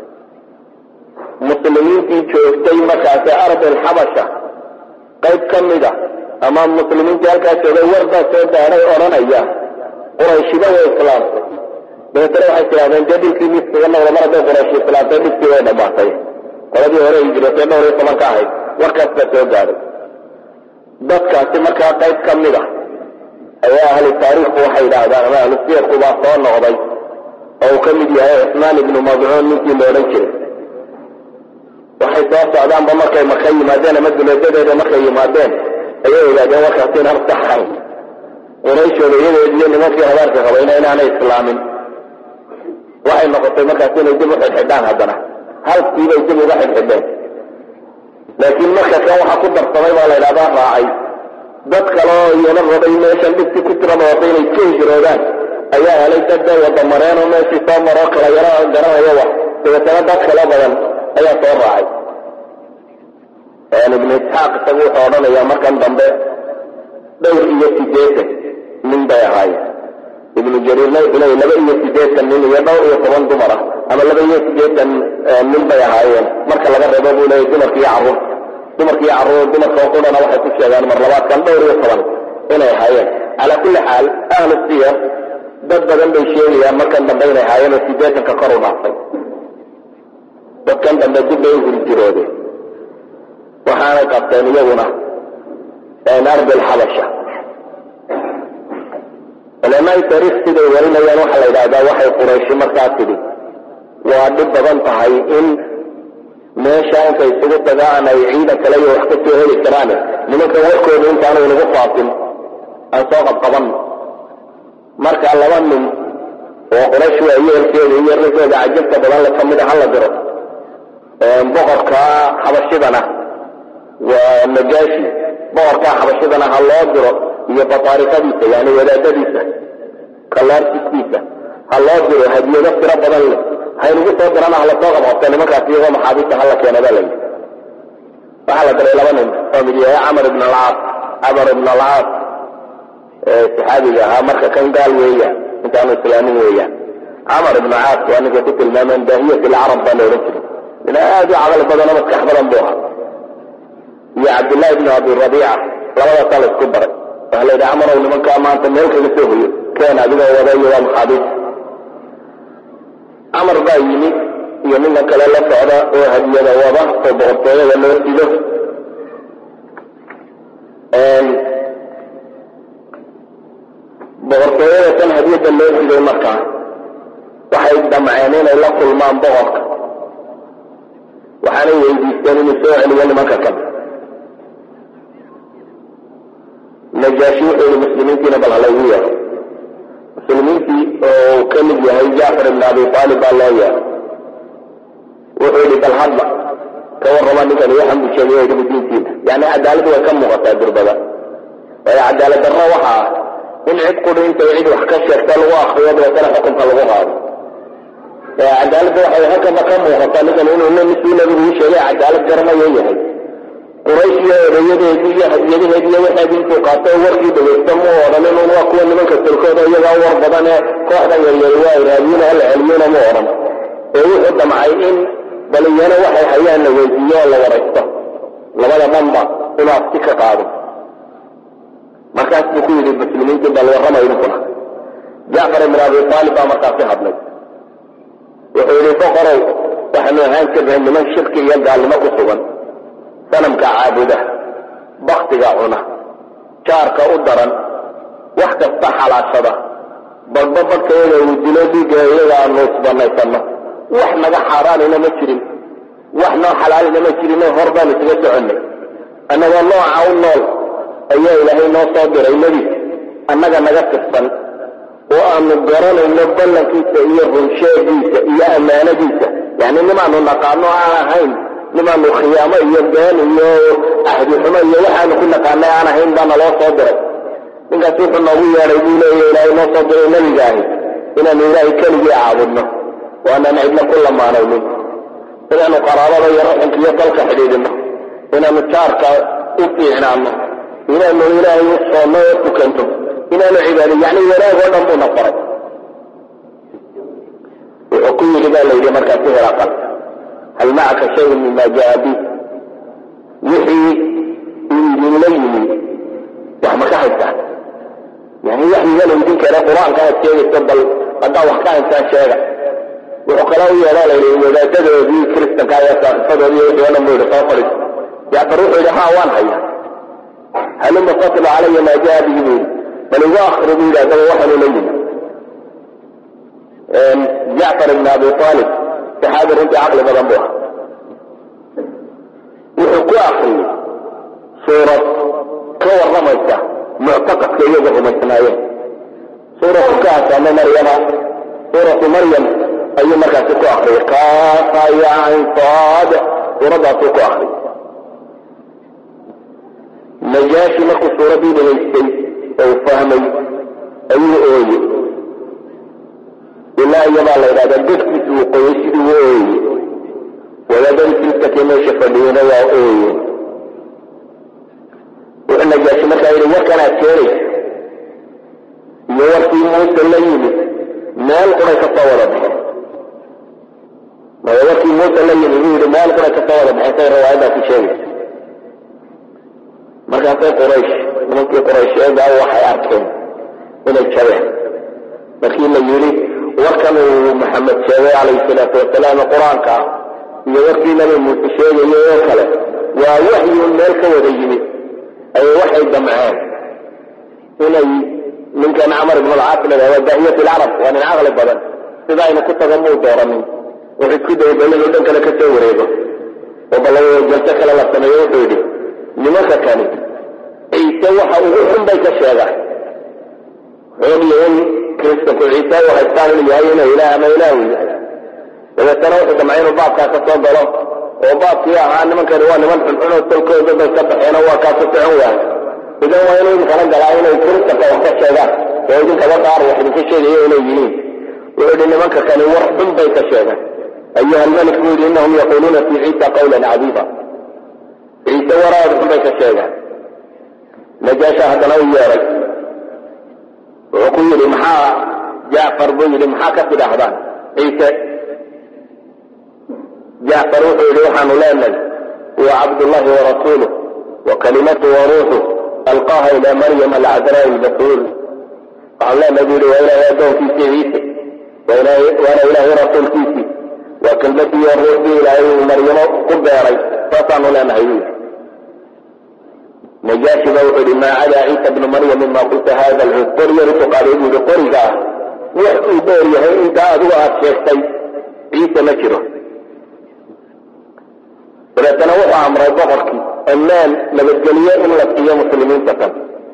muslimiintii joogtay markaasi ardil xabasha qayb ka mida ama muslimiintii halkaas joogay war baa soo daaray odhanaya qurayshiba way islaamtay dabeetana waxay tidhahdeen dee dhilkii miskaga noqda mar hadday qurayshi islaamtay dhibkii way dhammaatay qoladii hore hijrootay dhowr iyo toban ka ahayd warkaas baa soo gaaray dadkaasi markaa qayb ka mid a ayaa ahlu taariikhku waxay yidhaahdaan ama ahlu siyarku baa soo noqday oo uu ka mid yahay cusmaan ibnu madcuun ninkii la odhan jiray waxay soo socdaanba markay maka yimaadeen ama duleedadeeda markay yimaadeen ayay ogaadeen warkaasi inaan saxan qurayshooda iyadeed iyo nimankii habaarka qabayna inaanay islaamin waxay noqotay markaasi inay dib u xidhxidhaan haddana halkiibay dib uga xidhxidheen laakiin marka kan waxaa ku darsamay baa la ydhahdaa raacay dad kale oo iyana rabay meeshan dhibkii ku tirada wada inay ka hijroodaan ayaa helay dad dee wada mareen oo meeshii soo maroo kala yaro garanaya wax dabeetana dad kale badan ayaa soo raacay ibnu isxaaq isagu wuxuu odhanayaa markan dambe dhowr iyo sideetan nin bay ahaayeen ibnu jariirna wuxuu leeyay laba iyo sideetan nin iyo dhowr iyo toban dumar ah ama laba iyo sideetan nin bay ahaayeen marka laga reebo buu leeyay dumarka iyo carruur dumarka iyo carruur dumarka oo qudhana waxay ku sheegaan mar labaadkan dhowr iyo toban inay ahaayeen calaa kulli xaal ahlu siyar dad badan bay sheegayaan markan dambe inay ahaayeen oo sideetanka kor u dhaafay dadkan dambe dib bay u hurjiroodeen waxaanay qabteen iyaguna ardi alxabasha culamaai taariikh siday warinayaan waxaa la yidhahdaa waxay qurayshi markaa tidhi waa dhib badan tahay in meesha intay isugu tagaan ay ciidan kale iyo wax ka soo heli karaan nimanka warkooda intaanu inagu faafin aan soo qabqabanno marka laba nin oo quraysh waa yeelkeeda iyo raggooda cajabta badan le kamid a hala diro boqorka xabashidana waa najaashi boqorka xabashidana ha loo diro iyo bataarikadiisa yani wadaadadiisa kalaartiskiisa ha loo diro hadiyado tiro badan leh haynugu soo dirana hala soo qabqabta nimankaas iyagoo maxaabiista hala keena baa layidhi waxaa la diray laba nin oo mid yahay camar ibn alcaas camar ibn alcaas saxaabiga ahaa marka kan gaal weeyaan intaanu islaamin weeyaan camar ibn caas waa ninka ku tilmaameen daahiyat alcarab baa la odhan jiray nin aad u caqli badan oo maskax badan buu ahaa iyo cabdillahi ibn abi rabiica labadaasaa la isku baray waxaa la yidhi camarow nimankaa maanta meel kaga soo hoyo keen adigoo wada iyo waa maxaabiis camar baa yimi iyo ninka kale la socda oo hadiyada wada oo boqortooyada loo sido boqortooyada tan hadiyada loo siday markaa waxay damceen inay la kulmaan boqorka waxaanay weydiisteen inuu soo celiyo nimanka kan najaashi wuxuu yihi muslimiintiina bal halaygu yeero muslimiintii oo ka mid yahay jacfar ibn abi aalib baa loo yeero wuxuu yihi bal hadla ka warrama ninkan waxan buu sheegay oo dhibi diintiina yani cadaalad way ka muuqataa durbada waayo cadaalad darro waxa ah in cid quri intay cid wax ka sheegta lagu akriyo dabeetana xukunka lagu qaado cadaaladda waxay halkaba ka muuqataa ninkan inuu namisuu nabigu uu sheegay cadaalad garanayo yahay quraysh iyo odayadeedii iyo hadiyadaheedi iyo waxeedii intuu qaato warkii dhagaysta mu odhan inun waa kuwa nimanka tolkooda iyagaa war badan ee kooxdan yaryari waa iraadiyuna hala celiyuna mu odhan ee wuxuu damcay in baliyana waxay hayaan la weydiiyo oo la waraysto labada dhanba inuu abti ka qaado markaas buu ku yidhi muslimiintii bal warrama idinkuna jacfar ibn abi aalib baa markaasi hadlay wuxuu yidhi boqorow waxaanu ahaan jirnay niman shirki iyo gaalnimo ku sugan sanamka caabuda baktiga cuna jaarka u daran wax kasta xalaashada badba badkayaga uu dilo dhiigga iyaga aanu isbanaysanno wax naga xaaraanina ma jirin wax noo xalaalina ma jirinoo hor baan isaga soconnay annagoo nooca u nool ayaa ilaahay noo soo diray nebi annaga naga tirsan oo aanu garanayno ballankiisa iyo runsheegiisa iyo ammaanadiisa yani nimaanu naqaano aan ahayn nimaanu khiyaamo iyo been iyo ahdi xumo iyo waxaanu ku naqaanay aan ahayn baana loo soo diray ninkaas wuxuu noogu yeedhay buu leeya ilaahay noo soo diray nebiga ahi inaanu ilaahay keligii caabudno waanaan cidna ku lamaanaynin inaanu qaraabada iyo raxinka iyo dalka xidhiidhino inaanu jaarka u fiicnaano inaanu ilaahay u soonno oo tukanto inaanu cibaado yani wanaag oo dhan buuna faray wuxuu ku yidhi baa la yidhi markaasi hiraqal hal macaka shayun mima jaa bi wixii uu idinla yimi wax ma ka haystaan yani waxyiga la idin keena qur-aanka aad sheegayso bal haddaa wax ka haystaan sheega wuxuu kala u yeedhaa la yidhi wadaadadoodii kiristanka ayaa saaqifadoodii wixii o dhan buu yidhi soo fadhiiso jacfar wuxuu yidhi ha waan haya haluma fatlu calaya maa jaa bihi buu yidhi bal igu akri buu yidhi haddaba waxaanu la yimi jacfar ibn abi aalib saxaabi runtii caqli badan buu ahaa wuxuu ku akriyey suurad ka warramaysa muctaqadka iyaga rumaysnaayeen suuratu ka asaama maryama suuratu maryam ayuu markaasi ku akriyay kaafa yain saad suuraddaasuu ku akriyay najaashi markuu suuraddii dhagaystay oo u fahmay ayuu ooye ilaa iyabaa la yidhahdaa dadkiisu uu qoyay siduu u ooye wadaadadii kristankii meesha fadhiyeyna waa ooye wuxuu najaashi markaa yidhi warkanaad keenaysa iyo warkii muuse la yimid meel quray ka soo wada baxeen maya warkii muuse la yimid buu yidhi meel quray ka soo wada baxeen say riwaayadaasi sheegaysa markaasay quraysh nimankii quraysheedaa waxay arkeen inay jabeen markii la yidhi warkan uu maxamed sheegay calayhi salaatu wasalaam qur-aanka ah iyo warkii nabi muuse sheegayay oo kale waa waxyun meel ka wada yimid ayay waxay damceen inay ninkan camar ibn alcaas la waa daahiyat alcarab waa nin caqli badan sida aynu ku tago muu dooranin wuxuu isku dayay bal inuu dhan kale ka soo wareego oo balajalso kale la sameeyo wuxuu yidhi nimanka kani ciise waxa ugu xun bay ka sheegaan xoogyo in kiristanku ciise u haystaan inuu yahay inuu ilaah ama ilaah uu yahay dabeetana wuxuu damcay inuu baabkaa ka soo galo oo baabkii ahaa nimankani waa niman xunxun oo tolkooda bay ka baxeen oo waa kaa ku socon waay idan waa inuu idinkala galaa inay kiristanka wax ka sheegaan oo idinkaba qaar wax idinka sheegayo inay yihiin wuxuu yidhi nimanka kani war xun bay ka sheegaan ayuha almalik buu yidhi innahum yaquluuna fi ciisa qawlan cadiiba ciise waraad xun bay ka sheegaan najaasha haddana u yeeray wuxuu ku yidhi maxaa jacfar buu yidhi maxaa ka tidhaahdaan ciise jacfar wuxuu yidhi waxaanu leenahay huwa cabdullahi warasuuluh wa kalimatu wa ruuxu alqaaha ilaa maryama alcadraa albatuul waxaanu leenahay buu yidhi waa ilaahay addoonkiisii ciise waana ilaahay rasuulkiisii waa kelmadii ruuxdii ilaahay uu maryamo ku beeray saasaanu leenahay buu yidhi najaashi ba wuxuu yidhi maa cadaa ciisa bnu maryam mima qulta hada alcud qor yaritu qaaday buu yidhi qoriga ah wax uu dheer yahay intaa adigu aad sheegtay ciise ma jiro dabeetana wuxuu amray boqorkii ammaan nabadgelyo in la siiyo muslimiinta kan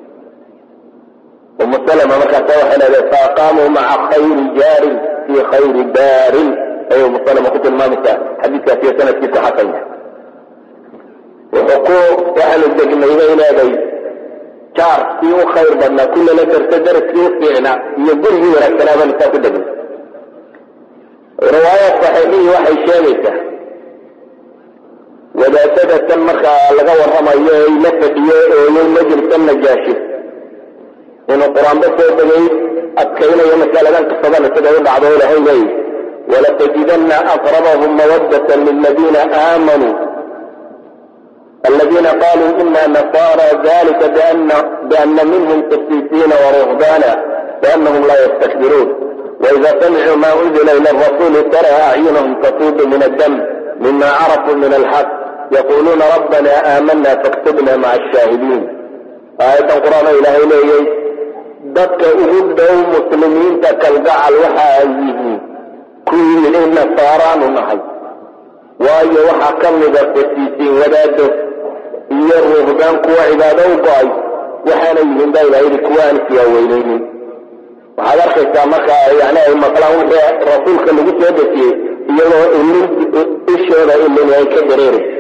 umu salama markaasa waxay leedahay faaqaamuu maca khayri jaarin fii khayri daarin ayay umu salama ku tilmaamaysaa xadiidkaas iyo sanadkiisu xasan yahay wuxuu ku waxaanu degnay bay leeday jaar kii u khayr badnaa kullala darta daraskii u fiicnaa iyo gurigii wanaagsanaa baan isaa ku degnay riwaayad saxiixihii waxay sheegaysaa wadaadada tan markaa laga warramayo ay la fadhiyo ooyay majlisa najaashi inuu qur-aanba soo degay adkaynayo masaladan qisadan siday u dhacdo ilahay leeyahy walatajidana aqrabahum mawadata liladiina aamanuu الذين قالوا إنا نصارى ذلك بأن, بأن منهم قسيسين ورهبانا وأنهم لا يستكبرون وإذا سمعوا ما أنزل إلى الرسول ترى أعينهم تفيض من الدم مما عرفوا من الحق يقولون ربنا آمنا فاكتبنا مع الشاهدين آية القرآن إلهي ليه dadka ugu dhow muslimiinta kalgacal waxa ay yihiin kuwii inay nasaaraanu nahay waayo waxaa ka mida qasiisiin wadaado iyo ruuhbaan kuwa cibaado u go-ay waxaana yihiin baa ilaha yidhi kuwa aan isiyaaweyneynin waxaad arkaysaa marka yani ay maqlaan wixii rasuulka lagu soo dejiyey iyagoo ilin ishooda ilin ay ka dareerayso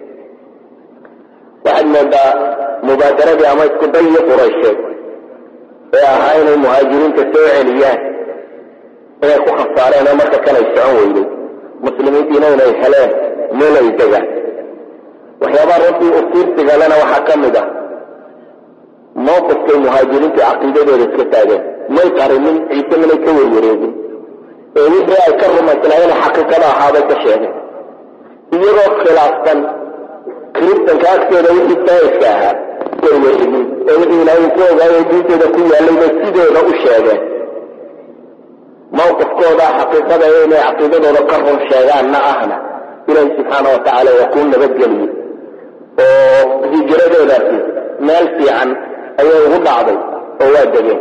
waxaad moodaa mubaadaradii ama isku dayii quraysheed ee ahaa inay muhaajiriinta soo celiyaan inay ku khasaareen oo marka kanay socon weyday muslimiintiina inay heleen meel ay degaan waxyaabaha runtii usiirsigalena waxaa ka mid ah mawqifkay muhaajiriintu caqiidadooda iska taageen may qarinin ciise minay ka werwareegin ee wixii ay ka rumaysnaayeen xaqiiqada ahaabay ka sheegeen iyagoo khilaafsan kiristanka agtooda wixii saaiska ahaa werwareegin ee wixii ilaahay ku ogaayo diintooda ku yaallay bay sidooda u sheegeen mawqifkooda xaqiiqada inay caqiidadooda ka run sheegaanna ahna ilaahi subxaana wa tacaala waa kuu nabadgeliyey oo hijradoodaasi meel fiican ayay ugu dhacday oo waa degeen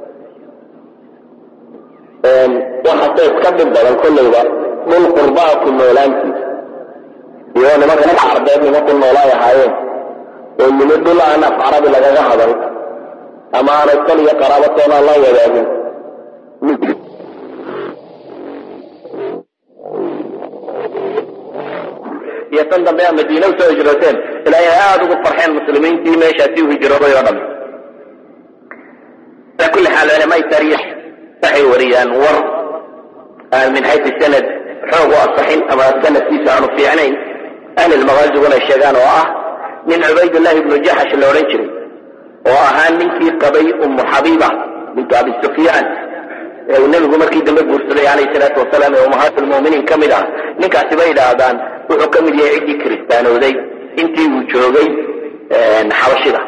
waxaase iska dhib badan kollayba dhul qurbaa ku noolaantiisa iyo nimankan carbeed nimanku noolaay ahaayeen oo yimi dhul aan af carabi lagaga hadal ama aanay kol iyo qaraabatoona la wadaagin iyo tan dambe a madiine usoo hijrooteen ilaa inay aada ugu farxeen muslimiintii meeshaasi u hijrooday oo dhan ala kulli xaal culamaai taariikh waxay wariyaan war aan min xaysu sanad xoog u asaxin ama sanadkiisa aanu fiicnayn ahli lmaqaaziguna ay sheegaan oo ah nin cubaydullahi ibnu jaxash la odhan jiray oo ahaa ninkii qabay ummu xabiiba bintu abi sufyaan ee uu nebigu markii dambe guursaday calayhi salaatu wasalaam ee ummahaat lmuminiin ka mid ah ninkaasi bay idhaahdaan wuxuu ka mid yahay ciddii kiristaanooday intii uu joogay xabashida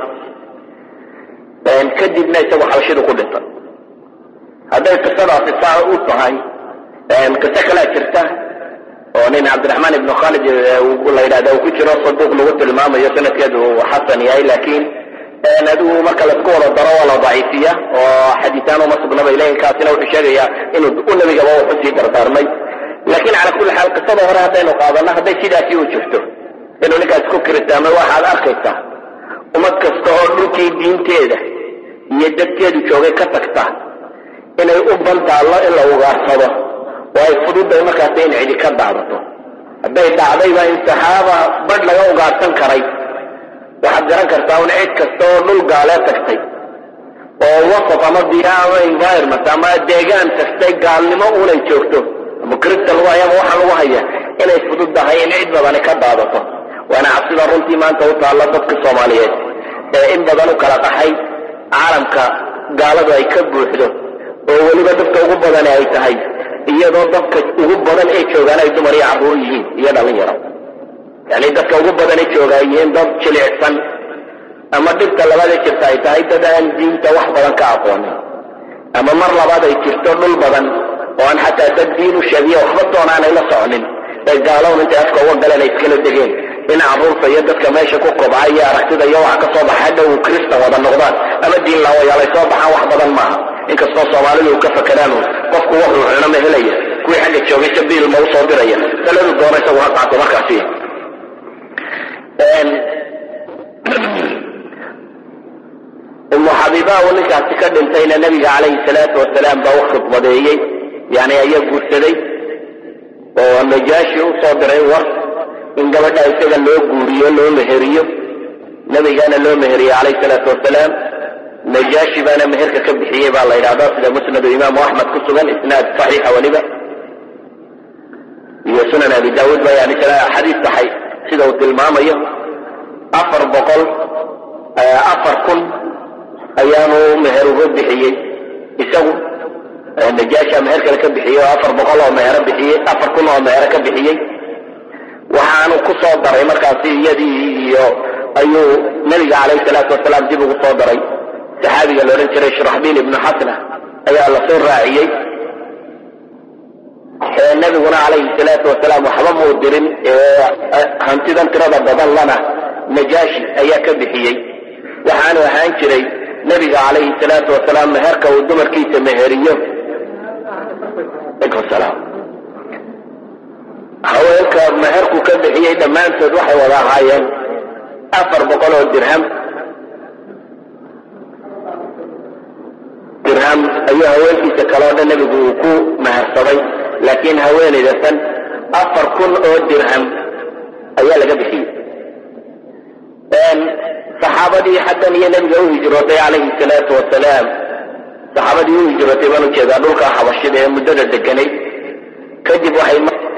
kadibna isagu xabashidu ku dhintay hadday qisadaasi saa u tahay qiso kalaa jirta oo nin cabdiraxmaan ibnu khalid la yidhahda uu ku jiro saduuq lagu tilmaamayo sanadkeedu uu xasan yahay laakiin adigu marka laisku wada daro waa la daciifiya oo xadiisaan uma sugnaba ilahi kaasina wuxuu sheegayaa inuu u nabigaba wuxu sii dardaarmay laakiin cala kulli xaal qisada hore haddaynu qaadano hadday sidaasi u jirto inuu ninkaas ku kiristaamay waxaad arkaysaa ummad kasta oo dhulkii diinteeda iyo dadkeedu joogay ka tagta inay u bantaallo in la ugaarsado oo ay fududay markaas in cidi ka daadato hadday dhacdayba in saxaaba badh laga ugaarsan karay waxaad garan kartaa un cid kasta oo dhul gaalee tagtay oo wasaf ama biya ama environment ama deegaan tagtay gaalnimo unay joogto ama kirista lagu haya ama waxaa lagu haya inay fududdahay in cid badani ka daadato waana cabsida runtii maanta u taalla dadka soomaaliyeed ee in badan u kala qaxay caalamka gaaladu ay ka buuxdo oo weliba dadka ugu badani ay tahay iyadoo dadka ugu badan ee joogaan ay dumar iyo carruur yihiin iyo dhalinyaro yani dadka ugu badane jooga ay yihiin dad jilicsan ama dhibta labaada jirta ay tahay dad aan diinta wax badan ka aqoonin ama mar labaad ay jirto dhul badan oo aan xataa dad diin u sheegiyo waxba doonaanay la soconin ee gaalown intay afka uga galeen ay iskala degeen in carruurta iyo dadka meesha ku kobca iyo aragtida iyo waxa ka soo baxa hadhow kristan wada noqdaan ama diin laawayaalay soo baxaan wax badan maaha inkastoo soomaalidu u ka fakeraan qofku wuxuu cuno ma helaya kuwii xagga joogay sabiil ma usoo diraya taladu doona isagu ha qaato markaasi umu xabiiba uu ninkaasi ka dhintayna nabiga calayhi salaatu wasalaam baa u khidbadeeyey yani ayaa guursaday oo najaashi u soo diray war in gabadha isaga loo guuriyo loo meheriyo nabigana loo meheriyey calayhi salaatu wasalaam najaashi baana meherka ka bixiyey baa la yidhahdaa sida musnadu imaamu axmed ku sugan isnaad saxiixa weliba iyo sunan abi daawuud ba yani xadiis saxay sida uu tilmaamayo afar boqol afar kun ayaanu meher uga bixiyey isagu najaasha meher kale ka bixiyey oo afar boqol oo mehero bixiyey afar kun oo mehero ka bixiyey waxaanu ku soo daray markaasi iyadii iyo ayuu nabiga calayhi salaatu wasalaam dib ugu soo daray saxaabiga la odhan jiray shuraxbiil ibnu xasna ayaa la soo raaciyey nabiguna calayhi salaatu wasalaam waxba muu dirin hantidan tirada badan lana najaashi ayaa ka bixiyey waxaanu ahaan jiray nabiga calayhi salaatu wasalaam meherka uu dumarkiisa meheriyo haweenka meherku ka bixiyey dhammaantood waxay wada ahaayeen afar boqol oo dirham dirham ayuu haweenkiisa kaleo dhan nebigu uu ku mehersaday laakiin haweenayda tan afar kun oo dirham ayaa laga bixiyey saxaabadii xaggan iyo nebiga u hijrootay calayhi salaatu wasalaam saxaabadii u hijrootay baan ujeedaa dhulka xabashida ee muddada deganay kadib waxay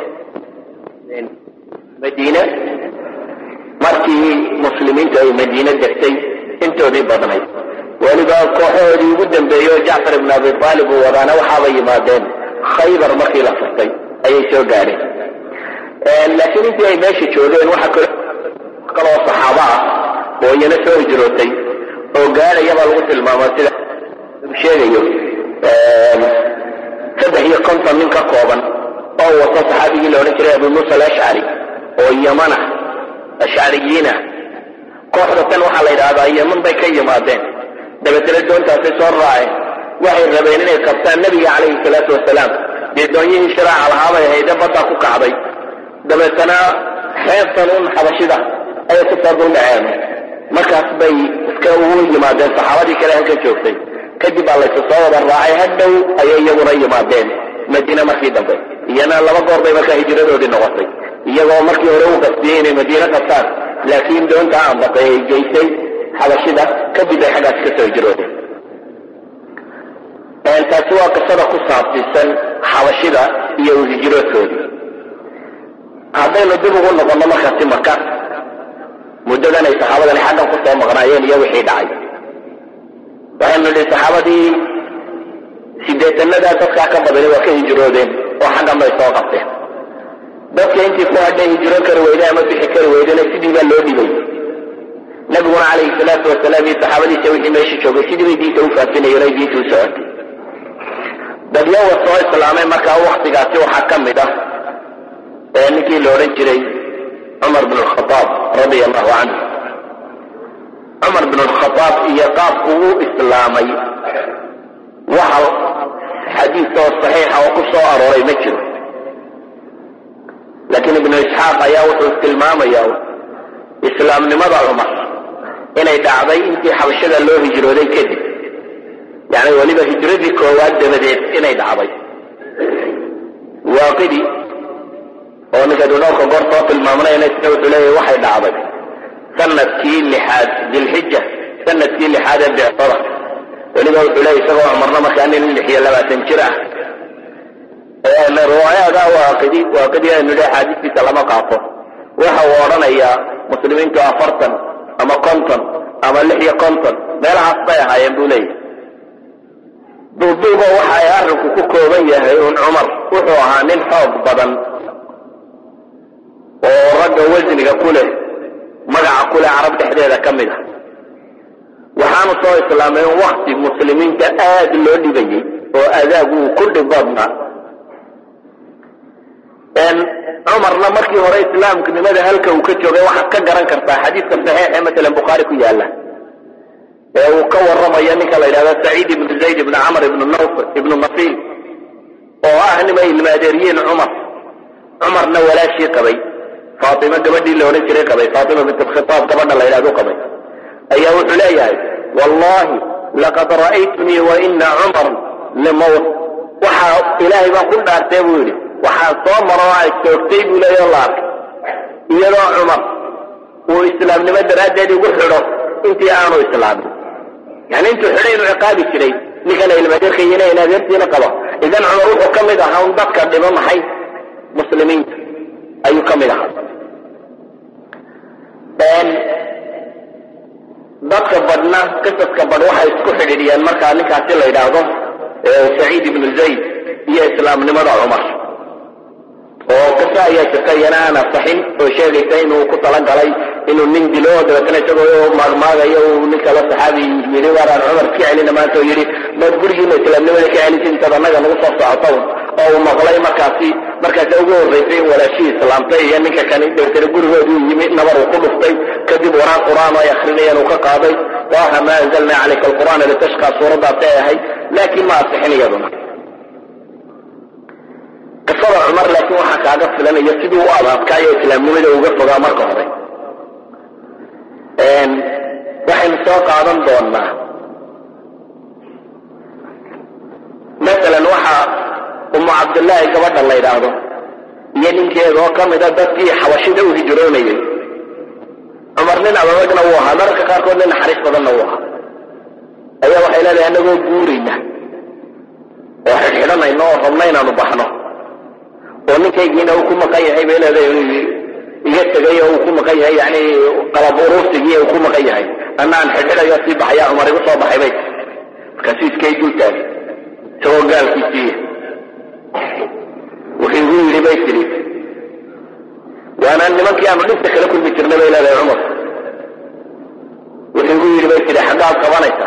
madiine markii muslimiintu ay madiine degtay intoodii badnayd weliba kooxahoodii ugu dambeeyey oo jacfar ibn abi aalib uu wadaana waxaaba yimaadeen khaybar markii la furtay ayay soo gaadheen laakiin intii ay meesha joogeen waxa kaloo saxaabo ah oo iyana soo hijrootay oo gaadhayabaa lagu tilmaama sida sheegayo saddex iyo konton nin ka kooban oo wato saxaabigii la odhan jiray abu muusa alashcari oo yamana ashcariyiina kooxda tan waxaa la yidhaahdaa yaman bay ka yimaadeen dabeetana doontaasay soo raaceen waxay rabeen inay qabtaan nebiga calayhi salaatu wasalaam dee doonyihii shiraaca lahaabay hayde baddaa ku kacday dabeetana xeebtan un xabashida ayay ku soo duldhaceen markaas bay iska ugu yimaadeen saxaabadii kale halka joogtay kadib baa laysu soo wada raacay hadhow ayay iyaguna yimaadeen madiine markii dambe iyana laba goor bay markaa hijradoodii noqotay iyagoo markii hore u qastiyey inay madiine qabtaan laakiin doonta aanbaqay ay geysay xabashida kadib ay xaggaas ka soo hijroodeen taasi waa qisada ku saabsiisan xabashida iyo hijroodkoodii haddaynu dib ugu noqonno markaasi maka muddadan ay saxaabadani xaggan ku soo maqnaayeen iyo wixii dhacay waxaynu nidhi saxaabadii sideetanadaa dadkaa ka badani waa ka hijroodeen oo xaggan bay soo qabteen dadka intii ku hadhay hijroon kari weyday ama bixi kari weydena sidii baa loo dhibay nabiguna calayhi salaatu wasalaam iyo saxaabadiisa wixii meesha joogay sidii bay diinta u faafinayeen ay diinta u socotay dadyawa soo islaamay markaa waktigaasi waxaa ka mid ah ee ninkii la odhan jiray cumar bin alkhadaab radia allahu canhu cumar bin alkhadaab iyo qaabku u islaamay waxa xadiis oo saxiixa oo ku soo arooray ma jiro laakiin ibnu isxaaq ayaa wuxuu tilmaamaya islaamnimada cumar inay dhacday intii xabashada loo hijrooday kadib yani weliba hijradii koowaad dabadeed inay dhacday waaqidi oo ninkaynu dhowrka goor soo tilmaamnayna isna wuxuu leeyahy waxay dhacday sanadkii lixaad dilxija sanadkii lixaad ee becsada weliba wuxuu leeyahy isagoo cumarna markaa nin lix iyo labaatan jir ah riwaayaada waaqidi waaqidi aynu le xaadistiisa lama qaato waxa uu odhanayaa muslimiintu afartan ama konton ama lix iyo konton meelahaas bay ahaayeen buu leeyahy duuduuba waxa ay arrinku ku kooban yahay un cumar wuxuu ahaa nin xoog badan oo ragga wasniga ku leh magaca ku leh carab dhexdeeda ka mid a waxaanu soo islaamay in wakti muslimiinta aad loo dhibayey oo adaag uu ku dhib badnaa cumarna markii hore islaamnimada halka uu ka joogay waxaad ka garan kartaa xadiiska saxiix ee masalan bukhaari ku yaala ee uu ka waramayo ninka la yidhahdo saciid ibnu zayd ibnu camr ibnu nawf ibnu nasiil oo ah nimay ilmaadeeriyiin cumar cumarna walaashii qabay faatima gabadhii la odhan jiray qabay faatima bint alkhitaab gabadha la yidhahdo qabay ayaa wuxuu leeyahay wallahi laqad ra'aytunii wa ina cumar limawt waxaa ilaahay baan ku dhaartee buu yidhi waxaa soo maro oo ay joogtay buu leeya la arkay iyadoo cumar uu islaamnimo daraaddeed igu xidho intii aanu islaamin yani intuu xidhay inuu ciqaabi jiray ninkana ilmadeerkayina in adeertiina qabo idan cumar wuxuu ka mid ahaa un dadka dhibo maxay muslimiinta ayuu ka mid ahaa dadka badhna qisaska badh waxay isku xidhiidhiyeen markaa ninkaasi la yidhaahdo saciid ibnu zayd iyo islaamnimada cumar oo qiso ayaa jirta iyana aan asaxin oo sheegaysa inuu ku talagalay inuu nin dilo dabeetana isagoo maagmaagayo uu nin kale saxaabi yidhi waaraan cumar ka celina maanta oo yidhi maad gurigiina islaamnimada ka celisa intaad annaga nagu soo socoto oo uu maqlay markaasi markaasi ugu horraysay in walaashihii islaamtay iyo ninka kani dabeetana gurigooduu yimi nabar uu ku dhuftay kadib waraan qur-aan ay akrinayeen uu ka qaaday waaha ma anzalna calayka alqur'aana litashqa suuraddaasay ahayd laakiin ma asixin iyaduna qisada cumar laakiin waxaa kaaga filanaya sidii u adadkaayo islaamnimada uga fogaa marka hore waxaynu soo qaadan doonaa masalan waxa umu cabdillaahi gabadha la yidhaahdo iyo ninkeeda oo ka mida dadkii xabashida u hijroonayay cumar nin adadagna wuu ahaa mararka qaarkood nin naxariis badanna wuu ahaa ayaa waxay leedahay anagoo guurayna oo xidhxidhanayno oo rabna inaanu baxno oo ninkaygiina uu ku maqan yahay bay leedahay iga tegay oo uu ku maqan yahay yani qalab uruursigii uu ku maqan yahay anna aan xidxidhayo sii baxaya cumar igu soo baxay bay markaasu iskay dul taagay isagoo gaalkiisiiya wuxuu igu yidhi bay tidhi waana nimankii aanu dhibta kala kulmi jirnay bay leedahay cumar wuxuu igu yidhi bay tidhi xaggaad qabanaysaa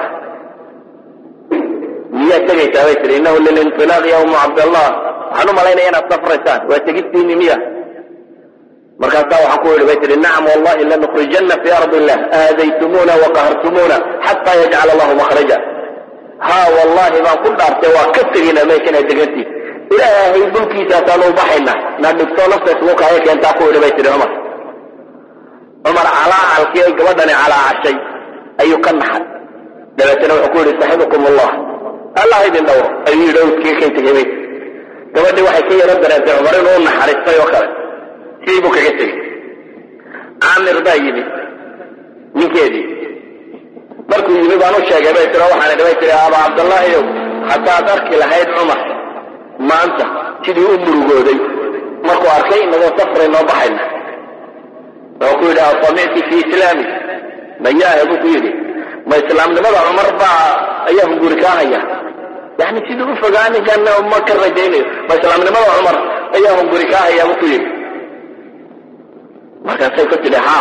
miyaad tegaysaa bay tidhi innahu lilintilaaq ya umu cabdallah waxaan u malaynaya inaad safraysaan waa tegistiini miya markaasaa waxaan ku yidhi bay tihi nacam wallahi lanukhrijanna fi ardi illah aadaytumuuna waqahartumuuna xataa yajcala allahu makhraja ha wallahi baan ku dhaartay waa ka tegina meeshana degantii ilaahay dhulkiisaasaan u baxayna na dhigto nafta isugu kaaya keentaa ku yidhi bay tihi cumar cumar calaacalkii ay gabadhani calaacashay ayuu ka naxay dabeetana wuxuu ku yidhi saxibukum allah allah idin dhowro ayuu yidhi owskii kay tegay bay gabadhii waxay ka yaro dareentay cumar inuu naxariistay oo kale sidii buu kaga tegey caamir baa yimi ninkeedii markuu yimi baan u sheegay bay tiro waxaan idhi bay tiri aba cabdallaahiyow haddaad arki lahayd cumar maanta sidii u murugooday markuu arkay inagoo safray noo baxayna wuxuu ku yidhi asamicti fi islaami mayaahe buu ku yidhi ma islaamnimada cumar baa ayaa hunguri kaa haya yani sidii u fogaa ninkan ma ka rajaynayo ma islaamnimada cumar ayaa hunguri kaa hayaa buu ku yidhi markaasay ku tidhi ha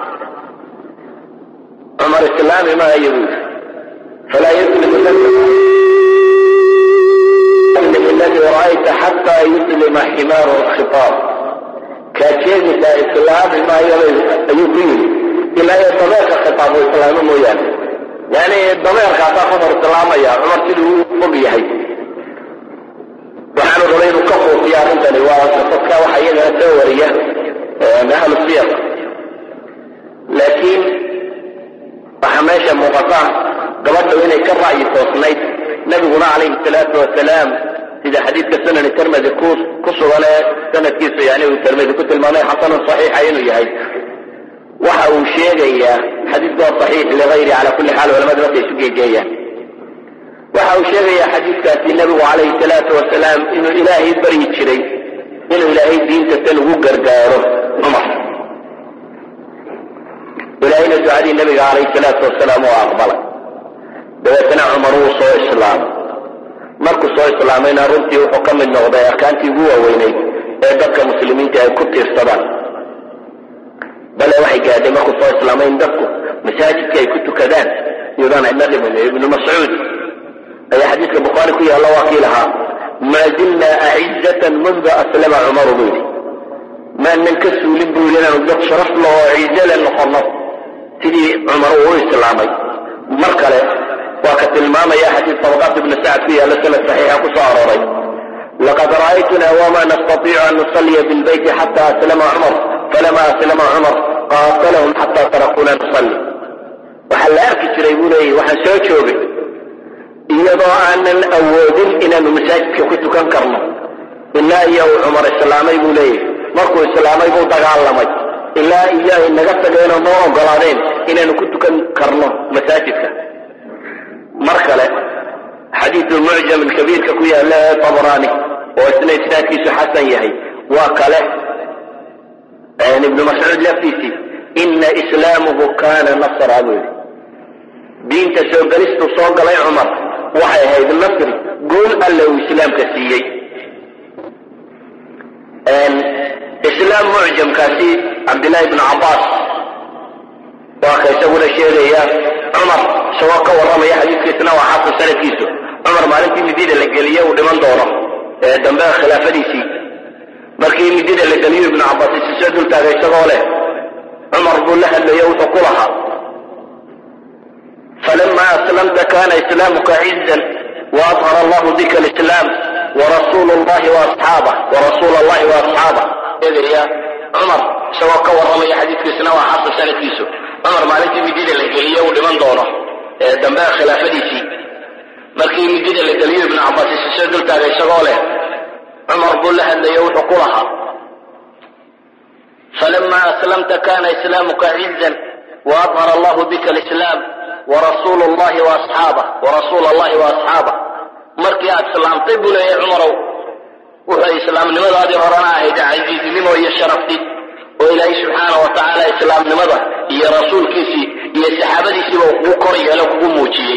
cumar islaami maayo buu yidhi falaa yuslimu aladi ra'ayta xataa yuslima ximaaru khitaab kaad sheegaysaa islaami maayo ayuu ku yidhi ilaa iyo dameerka khitaab uu islaamo mooyaane yani dameerkaasaa qofar islaamaya cumar siduu u fog yahay waxaanu rabay inuu ka fuufiya arrintani waa dadka waxa iyagana soo wariya ahlu siyar laakiin waxaa meesha muuqata gabadhu inay ka ra'yi toosnayd nabiguna calayhi salaatu wasalaam sida xadiidka sunani tirmidi ku ku sugan ee sanadkiisu yani uu tirmidi ku tilmaamay xasanun saxiixa inuu yahay waxa uu sheegayaa xadiidku waa saxiix ligayri cala kulli xaal culamadu markay isu geegeeyaan waxa uu sheegayaa xadiidkaasi nebigu calayhi salaatu wasalaam inuu ilaahay baryi jiray inuu ilaahay diinta tan ugu gargaaro cumar ilaahayna ducadii nabiga calayhi salaatu wasalaam oo aqbalay dabeetana cumar wuu soo islaamay markuu soo islaamayna runtii wuxuu ka mid noqday arkaantii ugu waaweyneyd ee dadka muslimiinta ay ku tiirsadaan bale waxay gaadhay markuu soo islaamay in dadku masaajidka ay ku tukadaan iyadaan cidna dhimin ibnu mascuud ayaa xadiidka bukhaari ku yaalla waa kii lahaa maa zilna acizatan mundu aslama cumaru buu yidhi maanan ka suulin buu yidhi inaanu dad sharaf loo ciizale noqono sidii cumar uu u islaamay mar kale waa ka tilmaamaya xadiid tabaqaat ibni sacad ku yaalla sanad saxiixa ku soo arooray laqad ra'aytuna wama nastatiicu an nusalliya bilbeyti xata aslama cumar falama aslama cumar qaatalahum xata tarakuna nusalli waxaa la arki jiray buu leeyahy waxaan soo joogay iyadoo aanan awoodin inaanu masaajidka ku tukan karno ilaa iyo uu cumar islaamay buu leeyahy markuu islaamay buu dagaalamay ilaa iyo ay naga tageenoo noo ogolaadeen inaanu ku tukan karno masaajidka mar kale xadiidu mucjam kabiirka ku yaalla ee tabrani oo isna isnaadkiisu xasan yahay waa kale ibnu mascuud laftiisii ina islaamuhu kana nasra buu yidhi diinta soo gelistu soo galay cumar waxay ahayd nasri gool alle uu islaamka siiyey islaam mucjamkaasi cabdillahi ibnu cabbaas waa ka isaguna sheegaya cumar isagoo ka warramaya xadiidkiisna waa xasan sanadkiisu cumar maalintii midida la geliye uu dhiman doono ee dambe khilaafadiisii markii midida la geliyo ibnu cabbaas isi soo dultaagay isagoo leh cumar buu la hadlayo wuxuu ku lahaa falama aslamta kana islaamuka cizan waadhara allahu bika alislaam warasuulu llahi waasxaabah warasuula allahi waasxaabah eegaya cumar isagoo ka warramaya xadiidkiisna waa xasan sanadkiisu cumar maalintii midida la geliye uu dhiman doono ee dambe khilaafadiisii markii midida la geliyo ibnu cabbaas isi soo dultaagay isagoo leh cumar buu la hadlayo wuxuu ku lahaa falama aslamta kana islaamuka cizan waadhara allahu bika alislaam warasuulu llahi waasxaabah warasuula allahi waasxaabah markii aad islaamtay buu leeyahay cumarow wuxuu islaamnimadaadii horena ahayd casiiznimo iyo sharafti oo ilaahay subxaana wa tacaala islaamnimada iyo rasuulkiisii iyo saxaabadiisiiba uu kugu kor yeelo kugu muujiyey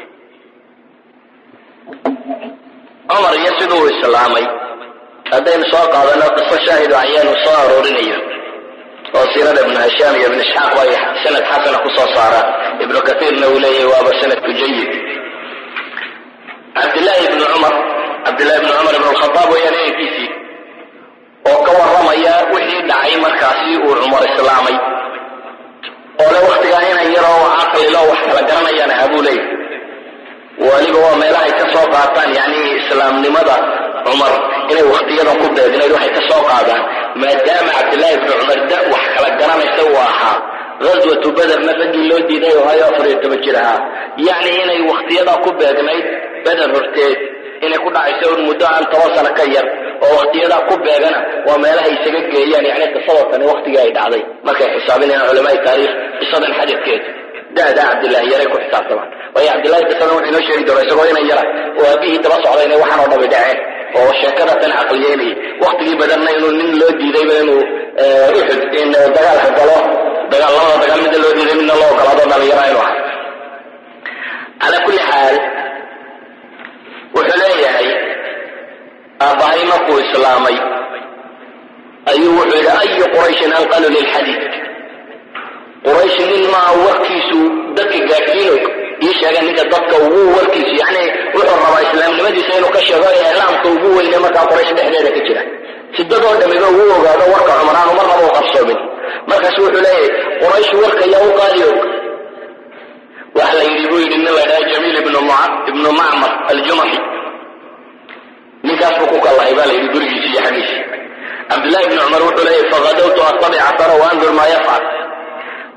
cumar iyo siduu islaamay haddaynu soo qaadano qiso shaahido ayaanu soo aroorinayo oo siirada ibnu hishaam iyo ibnu isxaaq ay sanad xasana ku soo saaraan ibnu katiirna uu leeyahay waaba sanadku jayid cabdillaahi ibnu cumar cabdillahi ibnu cumar ibnu alkhadaab weeyaan inankiisii oo ka warramaya wixii dhacay markaasi uu cumar islaamay oo le waktigaa inan yaroo caqlilo wax kala garanayaan ahaa buu leeyahay waliba waa meelahay ka soo qaataan yani islaamnimada cumar inay waktiyadan ku beegnayd waxay ka soo qaadaan maadaama cabdillaahi ibnu cumar da wax kala garanaysa uu ahaa ghaswatu bederna raggii loo diiday oo hayo afar iyo toban jir ahaa yacni inay waktiyadaa ku beegnayd beder horteed inay ku dhacayso un muddo aan toban sano ka yar oo waktiyadaa ku beegana waa meelahay isaga geeyaan yani qisada tani waktigii ay dhacday markay xisaabinayaan culamaai taariikh qisadan xadadkeeda da'daa cabdillahi yaray ku xisaabtamaan waayo cabdillahi qisadan wuxuu inoo sheegi doona isagoo inan yara oo aabihii daba socday inay waxaan oo dhami dhaceen oo sheekada tan caqliyeynayay waktigii badanna inuu nin loo diidayba inuu uxud in dagaalka galo dagaal labada dagaal midna loo diiday midna loo ogolaado dhalinyara inuu aha calaa kulli xaal wuxuu leeyahay aabbahay markuu islaamay ayuu wuxuu yidhi ayu qurayshin anqalu lilxadiid quraysh nin maa warkiisu dadka gaadhsiino ii sheega ninka dadka ugu warkiisu yani wuxuu rabaa islaamnimadiisa inuu ka sheego iclaamka ugu weyne markaa quraysh dhexdeeda ka jira si dadoo dhamiba ugu ogaado warka cumraan uma rabo qarsoomin markaasu wuxuu leeyahay quraysh warka yaa u qaadi og waxa la yidhi buu yidhi nin la dhaha jamiil ibnu ibnu macmar aljumaxi ninkaas buu ku kallahay baa la yidhi gurigiisi iyo xaggiisi cabdillahi ibni cumar wuxuu leeyahy faqadawtu attabic asara waandur maa yafcal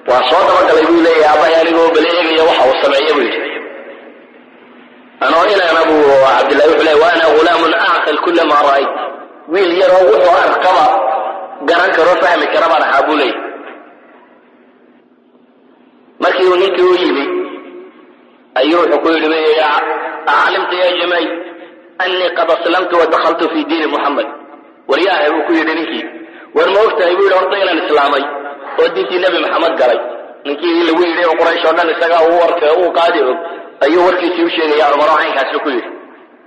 waa soo dabagalay buu leeyahay aabbahay anigoo bala eegaya waxa uu sameeya buu yidhi anoo inaan abu cabdillahi wuxuu leeyahy wa ana ghulaamun acqil kula maa ra'ayt wiil yaroo wuxuu arkaba garan karo fahmi kara baan ahaa buu leeyahy markii uu ninkii u yimi ayuu wuxuu ku yidhi aclimta ya jamay anii qad aslamtu wadakaltu fi diini muxamed waryaahay buu ku yidhi ninkii war ma ogtahay buu yidhi horta inaan islaamay oo diintii nebi maxamed galay ninkii lagu yidhi oo quraysh oo dhan isagaa uu warka uu qaadi og ayuu warkiisii u sheegaya cumar oo caynkaasu ku yidhi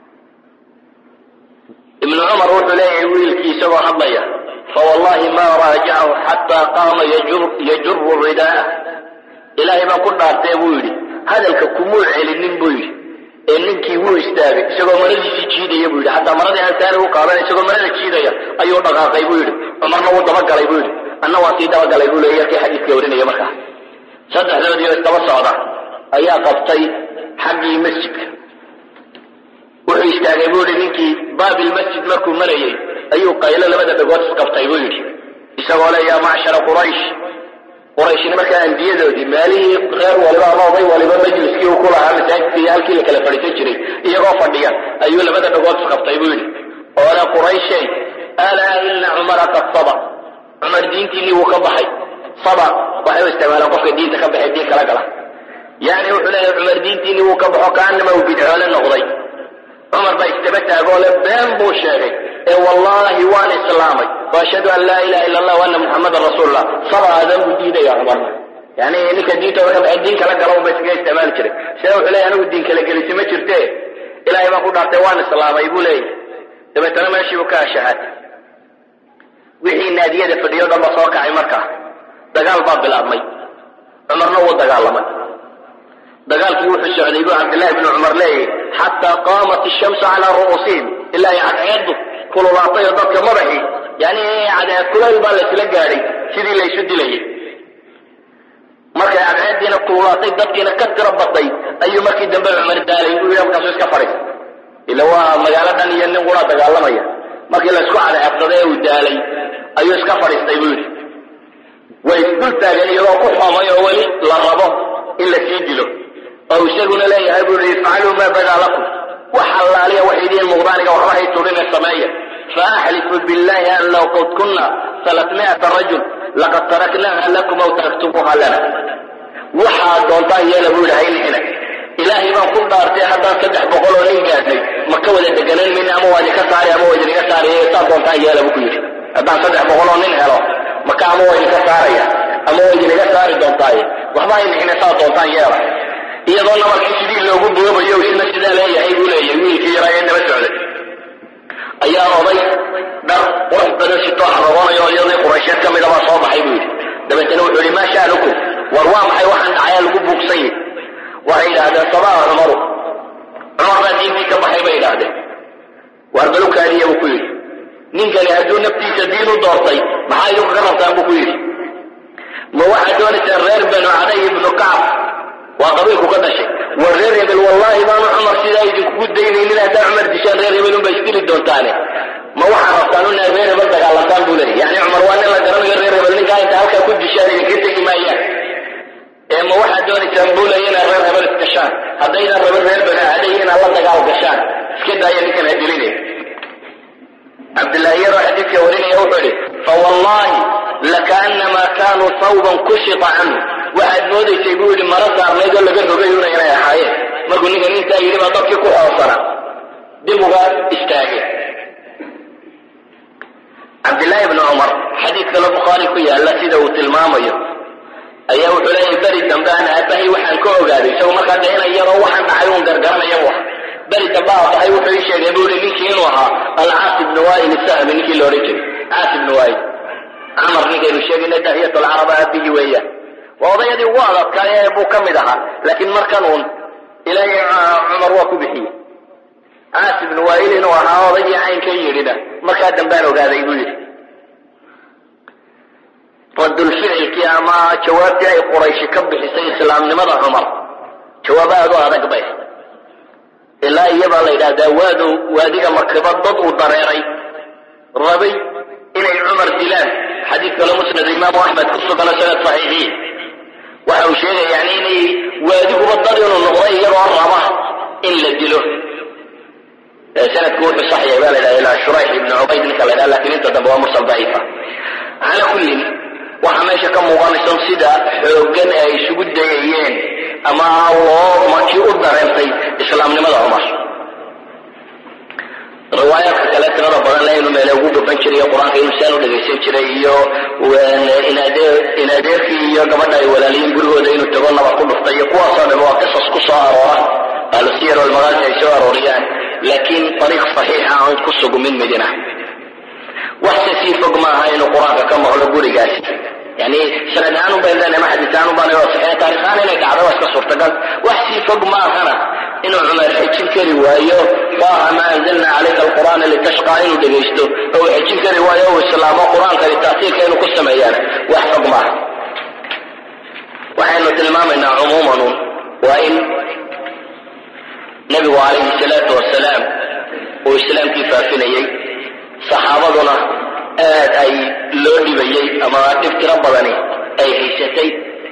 ibnu cumar wuxuu leeyahay wiilkii isagoo hadlaya fawallahi ma raajacahu xataa qaama yajuru ridaa'ah ilaahay baan ku dhaartee buu yidhi hadalka kumuu celinin buu yidhi ee ninkii wuu istaagay isagoo maradiisii jiidaya buu yidhi xataa maradii aan saani u qaadan isagoo marada jiidaya ayuu dhaqaaqay buu yidhi cumarna wuu dabagalay buu yidhi anna waa sii dabagalay buu leeya kii xadiidka warinaya markaa saddexdoodii oo isdaba socda ayaa qabtay xaggii masjidka wuxuu istaagay buu yidhi ninkii baabil masjid markuu marayay ayuu qaylo labada dhagood isqabtay buu yidhi isagoo le yaa macshara quraysh qurayshina markaa andiyadoodii maalihii reer waliba ama oday waliba majliskii uu ku lahaa masaajidka iyo halkii la kala fadhiisan jiray iyagoo fadhiya ayuu labada dhagood isqabtay buu yidhi oo le qurayshay alaa ina cumara qad saba cumar diintiinii wuu ka baxay saba waxay u isticmaalaan qofka diinta ka baxay diin kala gala yani wuxuu leeyahay cumar diintiinii wuu ka baxo kaanama uu bidcoole noqday cumar baa istaba taagoo le been buu sheegay ee wallaahi waan islaamay waashhadu an laa ilaha illa allah waana muxamadan rasuulullah saba aadan buu diidaya cumarna yani ninka diintooda ka baxay diin kala gala unba iskaga isticmaali jiray sida wuxuu leeyahy anigu diin kala gelisi ma jirte ilaahay baan ku dhaartay waan islaamay buu leeyahy dabeetana meeshii buu ka ashahaatay wixii naadiyada fadhiyo dhan ba soo kacay markaa dagaal baa bilaabmay cumarna wuu dagaalamay dagaalkii wuxuu socday buu cabdillahi bnu cumar leeyahy xataa qaamat ishamsu calaa ru'uusihim ilaa ay cadceeddu kululaatay oo dadka madaxii yani cadceed kulayl baa laysla gaadhay sidii laysu dilayay markay cadceeddiina kululaatay dadkiina ka tiro batay ayuu markii dambe cumar daalay buu yidhi markaasuu iska fadhiistay ila waa magaalo dhan iyo nin qura dagaalamaya markii laysku cadceebsaday ee uu daalay ayuu iska fadhiistay buu yidhi way isdul taageen iyagoo ku xoomay oo weli la rabo in la sii dilo oo isaguna leeyahay buu yidhi ifcaluu maa badaa lakum wax allaaliya wax idiin muuqdaaniga waxba hay turine sameeya faaxlifu billahi an low qad kunna salatmi'ata rajul laqad taraknaha lakum aw taraktumuha lana waxaad doontaan yeela buu yidhi haynixina ilaahay baan ku dhaartay haddaan saddex boqol oo nin gaadnay ma ka wada deganaan mayna ama waa idinka saari ama waa idinaga saaraya saa doontaan yeela buu ku yidhi haddaan saddex boqol oo nin helo maka ama waa idinka saaraya ama waa idinaga saari doontaaye waxba haynixina saa doontaan yeela iyadoo nabarkii sidii loogu boobayo isna sidaa leeyahay buu leeyahay wiilkii yaraa ee daba socday ayaa oday dhar qurux badan sitoo xarogoonayo iyadii quraysheed ka mida baa soo baxay buu yidhi dabeetana wuxuu yidhi maa sha'nukum war waa maxay waxaan dhacayaa lagu buugsan yihi waxay yidhaahdeen sabaa cumaru cumar baa diintii ka baxay bay yidhaahdeen waar balukaadiya buu ku yidhi ninkani hadduu naftiisa diin u doortay maxaa idinku ka rabtaan buu ku yidhi ma waxaad doonaysaan reer banu caday ibnu kacab waa qabiilku ka dhashay war reer hebel wallaahi baanu cumar sidaa idinkugu daynaynin haddaa cumar dishaan reer hebel unba isdili doontaane ma waxaa rabtaan una reer hebel dagaalantaan buu leeyay yani cumar waa nin la garanayo reer hebel ninkaa inta halkaa ku dishaan idinka tegi maayaan ee ma waxaad doonaysaan buu leeya inaad reer hebel isgashaan haddaydan rabin reer banu caday inaad la dagaal gashaan iska daaya ninkan ha dilinay cabdillaahi yaroo xadiidka warinaya wuxuu idhi fawallahi lakaanamaa kaanuu sawban kushita canhu waxaad moodaysay buu yidhi mara saarnayd oo laga rogay una inay ahaayeen markuu ninkan intaa yidhi baa dadkii ku xoosana dib uga istaagay cabdillaahi bni cumar xadiid kale bukhaari ku yaalla sida uu tilmaamayo ayaa wuxuu leeyahay beri dambe aan aabbahay waxaan ka ogaaday isagu markaa dee inan yaroo waxaan dhacay uun gargaranaya bu aha beri dambe aabbahay wuxuu ii sheegay buu yihi ninkii inuu ahaa alcaas ibnu waa'il isahmi ninkii la odhan jiray caas ibnu waa'il camar ninkaynu sheegayna dahiyat alcaraba aabihii weeyaan waa odayadii ugu adadkaay buu ka mid ahaa laakiin markan uun ilaahay cumar waa ku bixiyey caas ibnu waa'il inuu ahaa odaygii caynka yidhina markaa dambaan ogaaday buu yidhi radulficilkii ama jawaabtii ay qurayshi ka bixisay islaamnimada cumar jawaab aad u adag bay ilaa iyabaa la yidhahdaa waadu waadiga makiba dad uu dareeray rabay inay cumar dilaan xadiid kale musnad imaamu axmed ku sugano sanad saxiixiin waxa uu sheegaya yani inay waadiguba dad inuu noqday iyagoo raba in la dilo sanadku wuxuu sax yahay baa la yidhaha ilaa shurayx ibni cubayd ninka la yidhaha lakin inta dambe waa mursal daciifa cala kullin waxaa meesha ka muuqanaysa sida xooggan ay isugu dayayeen ama loo makii u dareentay islaamnimada cumar riwaayaadka kale tirada badan le inuu meele ugu gaban jiray qur-aanka inuu saan u dhegaysan jiray iyo in adeerkii iyo gabadha ay walaaliyiin gurigooda inuu tago nabar ku dhuftay iyo kuwaasoo dhan waa qisas ku soo aroora ahlusiyar walmagaasi ay soo arooriyaan laakiin ariiq saxiixa aan ku sugumin midina waxse sii fog maaha inuu qur-aanka ka maqlo gurigaasi yani sanad ahaan un bayn leenahay ma xadiis ahaan un baan saxiix taarikh ahaan inay dhacdo waa iska suurtagal wax sii fog maahana inuu cumar xejin kari waayo faaha ma anzalna calayka alqur'aana litashqa inuu dhegaysto oo uu xejin kari waayo uu islaamo qur-aankani taasiirka inuu ku sameeyaan wax fog maaha waxaynu tilmaamaynaa cumuuman waa in nabigu calayhi salaatu wasalaam uu islaamkii faafinayey saxaabaduna aad ay loo dhibayey ama dhib tiro badani ay haysatay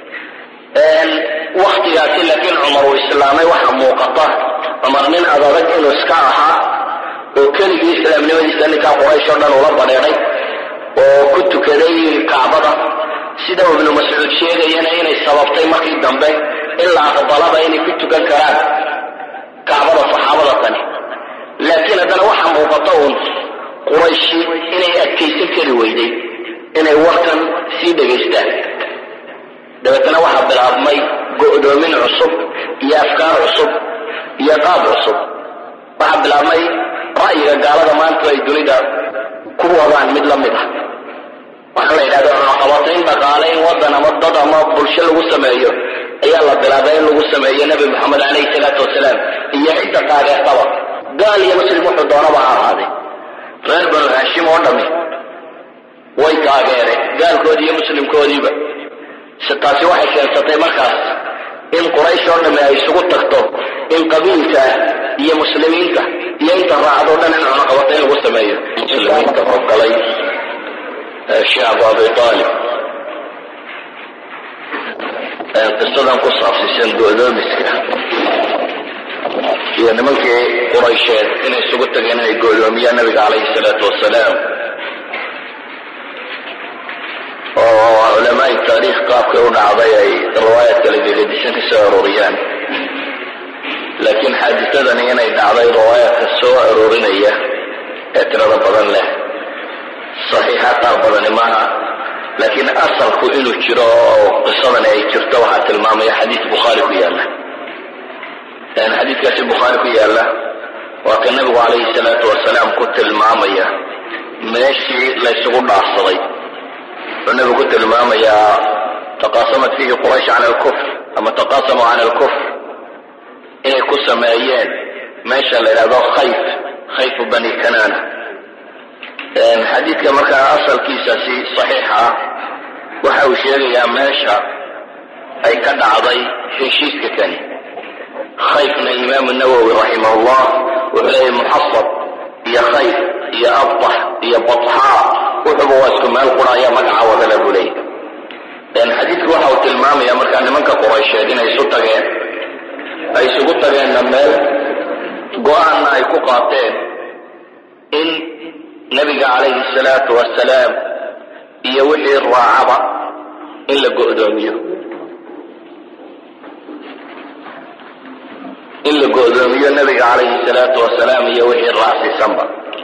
waktigaasi laakiin cumar uu islaamay waxa muuqata cumar nin adadag inuu iska ahaa oo keligii islaamnimadiisa ninkaa quraysh oo dhan ula badheedhay oo ku tukaday kacbada sida ibnu mascuud sheegayana inay sababtay markii dambe in la aqbalaba inay ku tukan karaan kacbada saxaabada tani laakiin haddana waxa muuqata uun qurayshi inay adkaysan kari weyday inay warkan sii dhegaystaan dabeetana waxaa bilaabmay go'doomin cusub iyo afkaar cusub iyo qaab cusub waxaa bilaabmay ra'yiga gaalada maanta ay dunida ku wadaan mid la mid ah waxaa la yidhahda cunaqabatayn dhaqaale in waddan ama dad ama bulsho lagu sameeyo ayaa la bilaabay in lagu sameeyo nebi moxamed calayhi salaatu wasalaam iyo cidda taageertaba gaal iyo muslim wuxuu doonaba ha ahaaday reer banu haashim oo dhami way taageereen gaalkoodii iyo muslimkoodiiba se taasi waxay keensatay markaas in quraysh oo dhamme ay isugu tagto in qabiilka iyo muslimiinta iyo inta raacdo dhan in cunaqabata in lagu sameeyo muslimiinta hoggalay shacbu abi aalib qisadan ku saabsiisan go'doomiska iyo nimankii quraysheed inay isugu tageen inay go'doomiyaan nabiga calayhi salaatu wasalaam oo culamaai taariikh qaabkay u dhacday ay riwaayad kala gegedisan ka soo arooriyaan laakiin xaadisadani inay dhacday riwaayaadka soo aroorinaya ee tirada badan leh saxiixa qaar badani maaha laakiin asalku inuu jiro oo qisadani ay jirto waxaa tilmaamaya xadiis bukhaari ku yaalla xadiiskaasi bukhaari ku yaalla waa ka nabigu calayhi salaatu wasalaam ku tilmaamaya meeshii laysugu dhaafsaday wuxuu nabigu ku tilmaamayaa taqaasamat fiihi quraysh can alkufr ama taqaasamuu can alkufr inay ku sameeyeen meesha la yidhahdo khayf khayfu bani kanana xadiidka markaa asalkiisasi saxiixa ah waxa uu sheegayaa meesha ay ka dhacday heshiiska kani khayfna imaamu nawowi raximah llah wuxuu leeyahy muxasab iyo khayf iyo abtax iyo batxaa wuxuba waa isku meel quraya magaca wadala buu leeyahy xadiidku waxa uu tilmaamaya markaa nimanka quraysheed inay isu tageen ay isugu tageenna meel go-aanna ay ku qaateen in nabiga calayhi salaatu wasalaam iyo wixii raacaba in la go'doomiyo in la go'doomiyo nabiga calayhi salaatu wasalaam iyo wixii raacsiisanba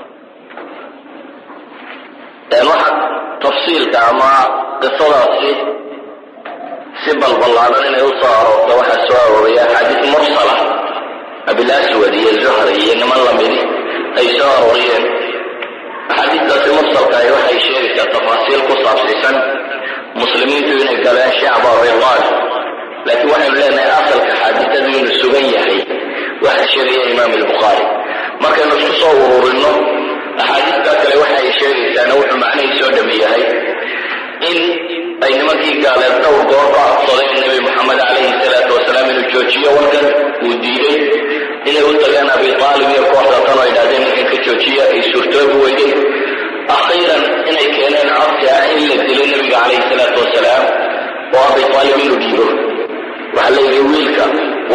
waxa tafsiilka ama qisadaasi si balballaadan inay u soo aroorto waxaa soo arooraya axaadiis mursala abilaswad iyo zuhri iyo niman lamidi ay soo arooriyeen axaadiistaasi mursalkaah waxay sheegaysaa tafaasiil ku saabsiisan muslimiintu inay galeen shacba riqaal laakiin waxaynu leenahay asalka xaadisadu inuu sugan yahay waxa sheegaya imaam albukhaari markaynu isku soo ururinno axaadiistaa kale waxa ay sheegaysaana wuxuu macnihii soo dhami yahay in ay nimankii gaaleed dhowr goor ka codsadeen nebi moxamed calayhi salaatu wasalaam inuu joojiyo warkan uu diiday inay u tageen abi aalib iyo kooxda tan oo yidhahdeen ninkan ka joojiya ay suurtoobi weyday akhiiran inay keeneen codsi ah in la dilo nebiga calayhi salaatu wasalaam oo abi aalib inuu dhiibo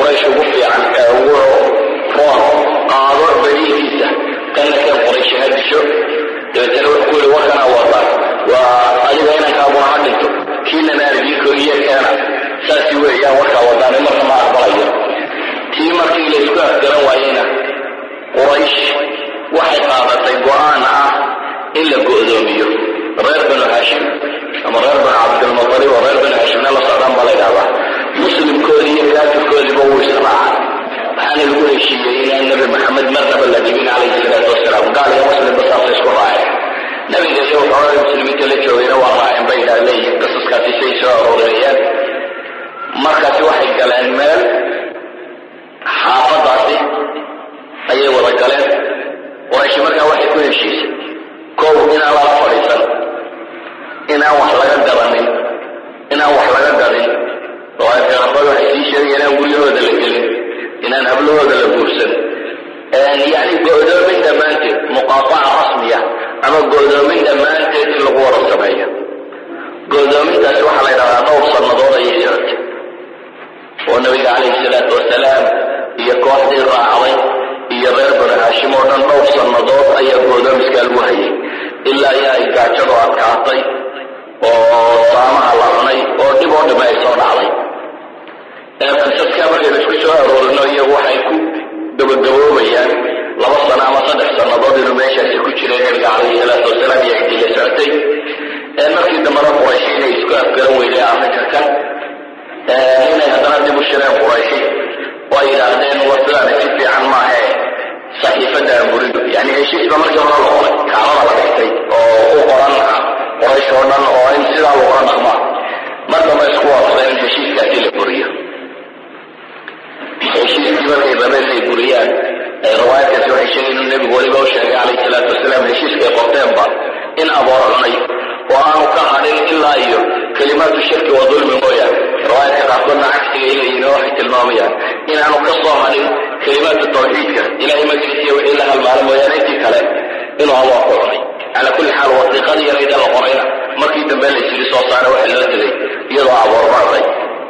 quraysh ugu fiican ee ugu roon qaado berihiisa kana keen quraysh ha disho dabeetana wuxuu ku yidhi warkana wadaa waa adiga inankaaguna ha dhinto kiinana arjiiko iyo keena saasi weeyaan warkaa wadaane marna ma aqbalayo tii markii la isku afgaran waayeyna quraysh waxay qaadatay go-aan ah in la go'doomiyo reer banu haashim ama reer banu cabdilmutalib oo reer banu haashimna la socdaan baa la ydhahdaa muslimkoodii iyo kaafirkoodiiba wuu israacay waxaana lagu heshiiyey inaan nabi maxamed marnaba la dhibin calayhi salaatu wasalaam gaal iyo muslimba saasa isku raaceen nabiga iyo waxoogaa muslimiinta la joogayna waa raaceen bay idhaa leeyihin qisaskaasi say soo aroorinayaan markaasi waxay galeen meel xaafadaasi ayay wada galeen qurayshi markaa waxay ku heshiisay kow inaan lala fadhiisan inaan wax laga gabanin inaan wax laga gadin oo ay fiqarada waxay sii sheegaya inaan guryahooda la gelin inaan hablahooda la guursan yani go'doomin dhammaanteed muqaataca rasmiya ama go'doomin dhammaanteed in lagu wada sameeyo go'doomintaasi waxaa la ydhahdaa dhowr sannadood ayay socotay oo nabiga calayhi salaatu wasalaam iyo kooxdii raacday iyo reer banu haashim oo dhan dhowr sannadood ayaa go'doomiskaa lagu hayay ilaa iyo ay gaajadu adkaatay oo saamaha la cunay oo dhib oo dhime ay soo dhacday qisaskaa markaynu isku soo aroorino iyagu waxay ku gabagaboobayaan laba sano ama saddex sannadood inuu meeshaasi ku jiray nabiga calayhi salaatu wasalaam iyo cidii la socotay markii dambena qurayshi inay isku afgaran weyday arrinka kan inay haddana dib u shireen qurayshi oo ay yidhaahdeen war sidaani si fiican maahe saxiifadda aan burino yani heshiisba markii hore la qoray kacbada la dhigtay oo u qoran quraysh oo dhan oo in sidaa lagula dhaqmaa mar damba isku waafaqeen in heshiiskaasi la buriyo heshiiskii markay rabeen inay buriyaan riwaayadkaasi waxay sheegeen inuu nebigu weliba u sheegay calayhi salaatu wasalaam heshiiskay qorteenba in aboor cunay oo aanu ka hadhin ilaa iyo kalimaatu shirki wa dulmi mooyaane riwaayadka qaarkoodna cagsiga ilayina waxay tilmaamayaan inaanu ka soo hadhin kalimaatu tawxiidka ilahay magciisiya wixii la halmaalo mooyaane intii kale inuu aboor ku cunay calaa kulli xaal wasiiqadii yarayda la qorayna markii dambe la yisiri soo saara waxa loo tegay iyadoo aboor bacday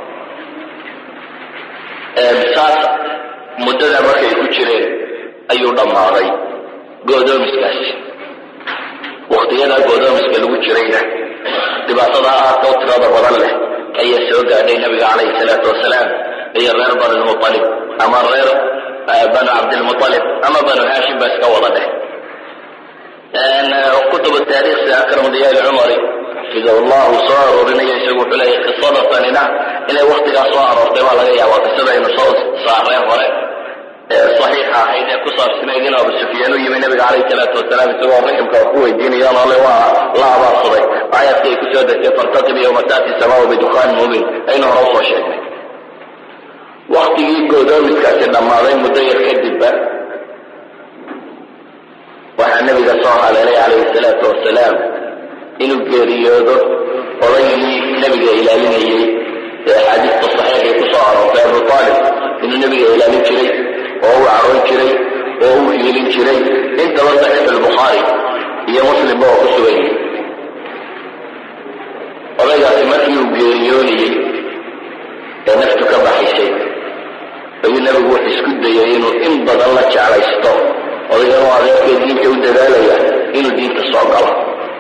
saas muddada markay ku jireen ayuu dhammaaday go'doomiskaasi wakhtiyadaa go'doomiska lagu jirayna dhibaatada aadka u tirada badan leh ayaa soo gaadhay nabiga calayhi salaatu wasalaam iyo reer banu lmualib ama reer banu cabdilmualib ama banu haashim ba iska wada dheh kutub taariikh sida akram diyaal cumari xafidahu llah uu soo aroorinaya isagu wuxuu leeyahy qisada tanina inay waktigaa soo aroortay baa laga yaabaa qisada aynu soo saareen hore saxiixa ahayd ee ku saabsanayd in abu sufyaan u yimi nabiga calayhi salaatu wasalaam isagoo raximka wax ku weydiinaya noole waa la abaarsaday aayadkii ay kusoo degtay fartaqib yowma taati samaau bidukhaan muubin aynu hore usoo sheegnay waktigii goodoomiskaasi dhammaaday muddo yar kadibba waxaa nabiga soo haleelay calayhi salaatu wasalaam inuu geeriyoodo odaygii nabiga ilaalinayey ee axaadiista saxiixay ku soo aroortay abu aalib inuu nabiga ilaalin jiray oo u caroon jiray oo u hiilin jiray intaba saxiix albukhaari iyo muslimba oo ku sugan yihi odaygaasi markii uu geeriyoonayey ee naftu ka baxaysay ayuu nabigu wuxuu isku dayay inuu in badan la jeclaysto odaygan oo adeerkee diinta u dadaalaya inuu diinta soo galo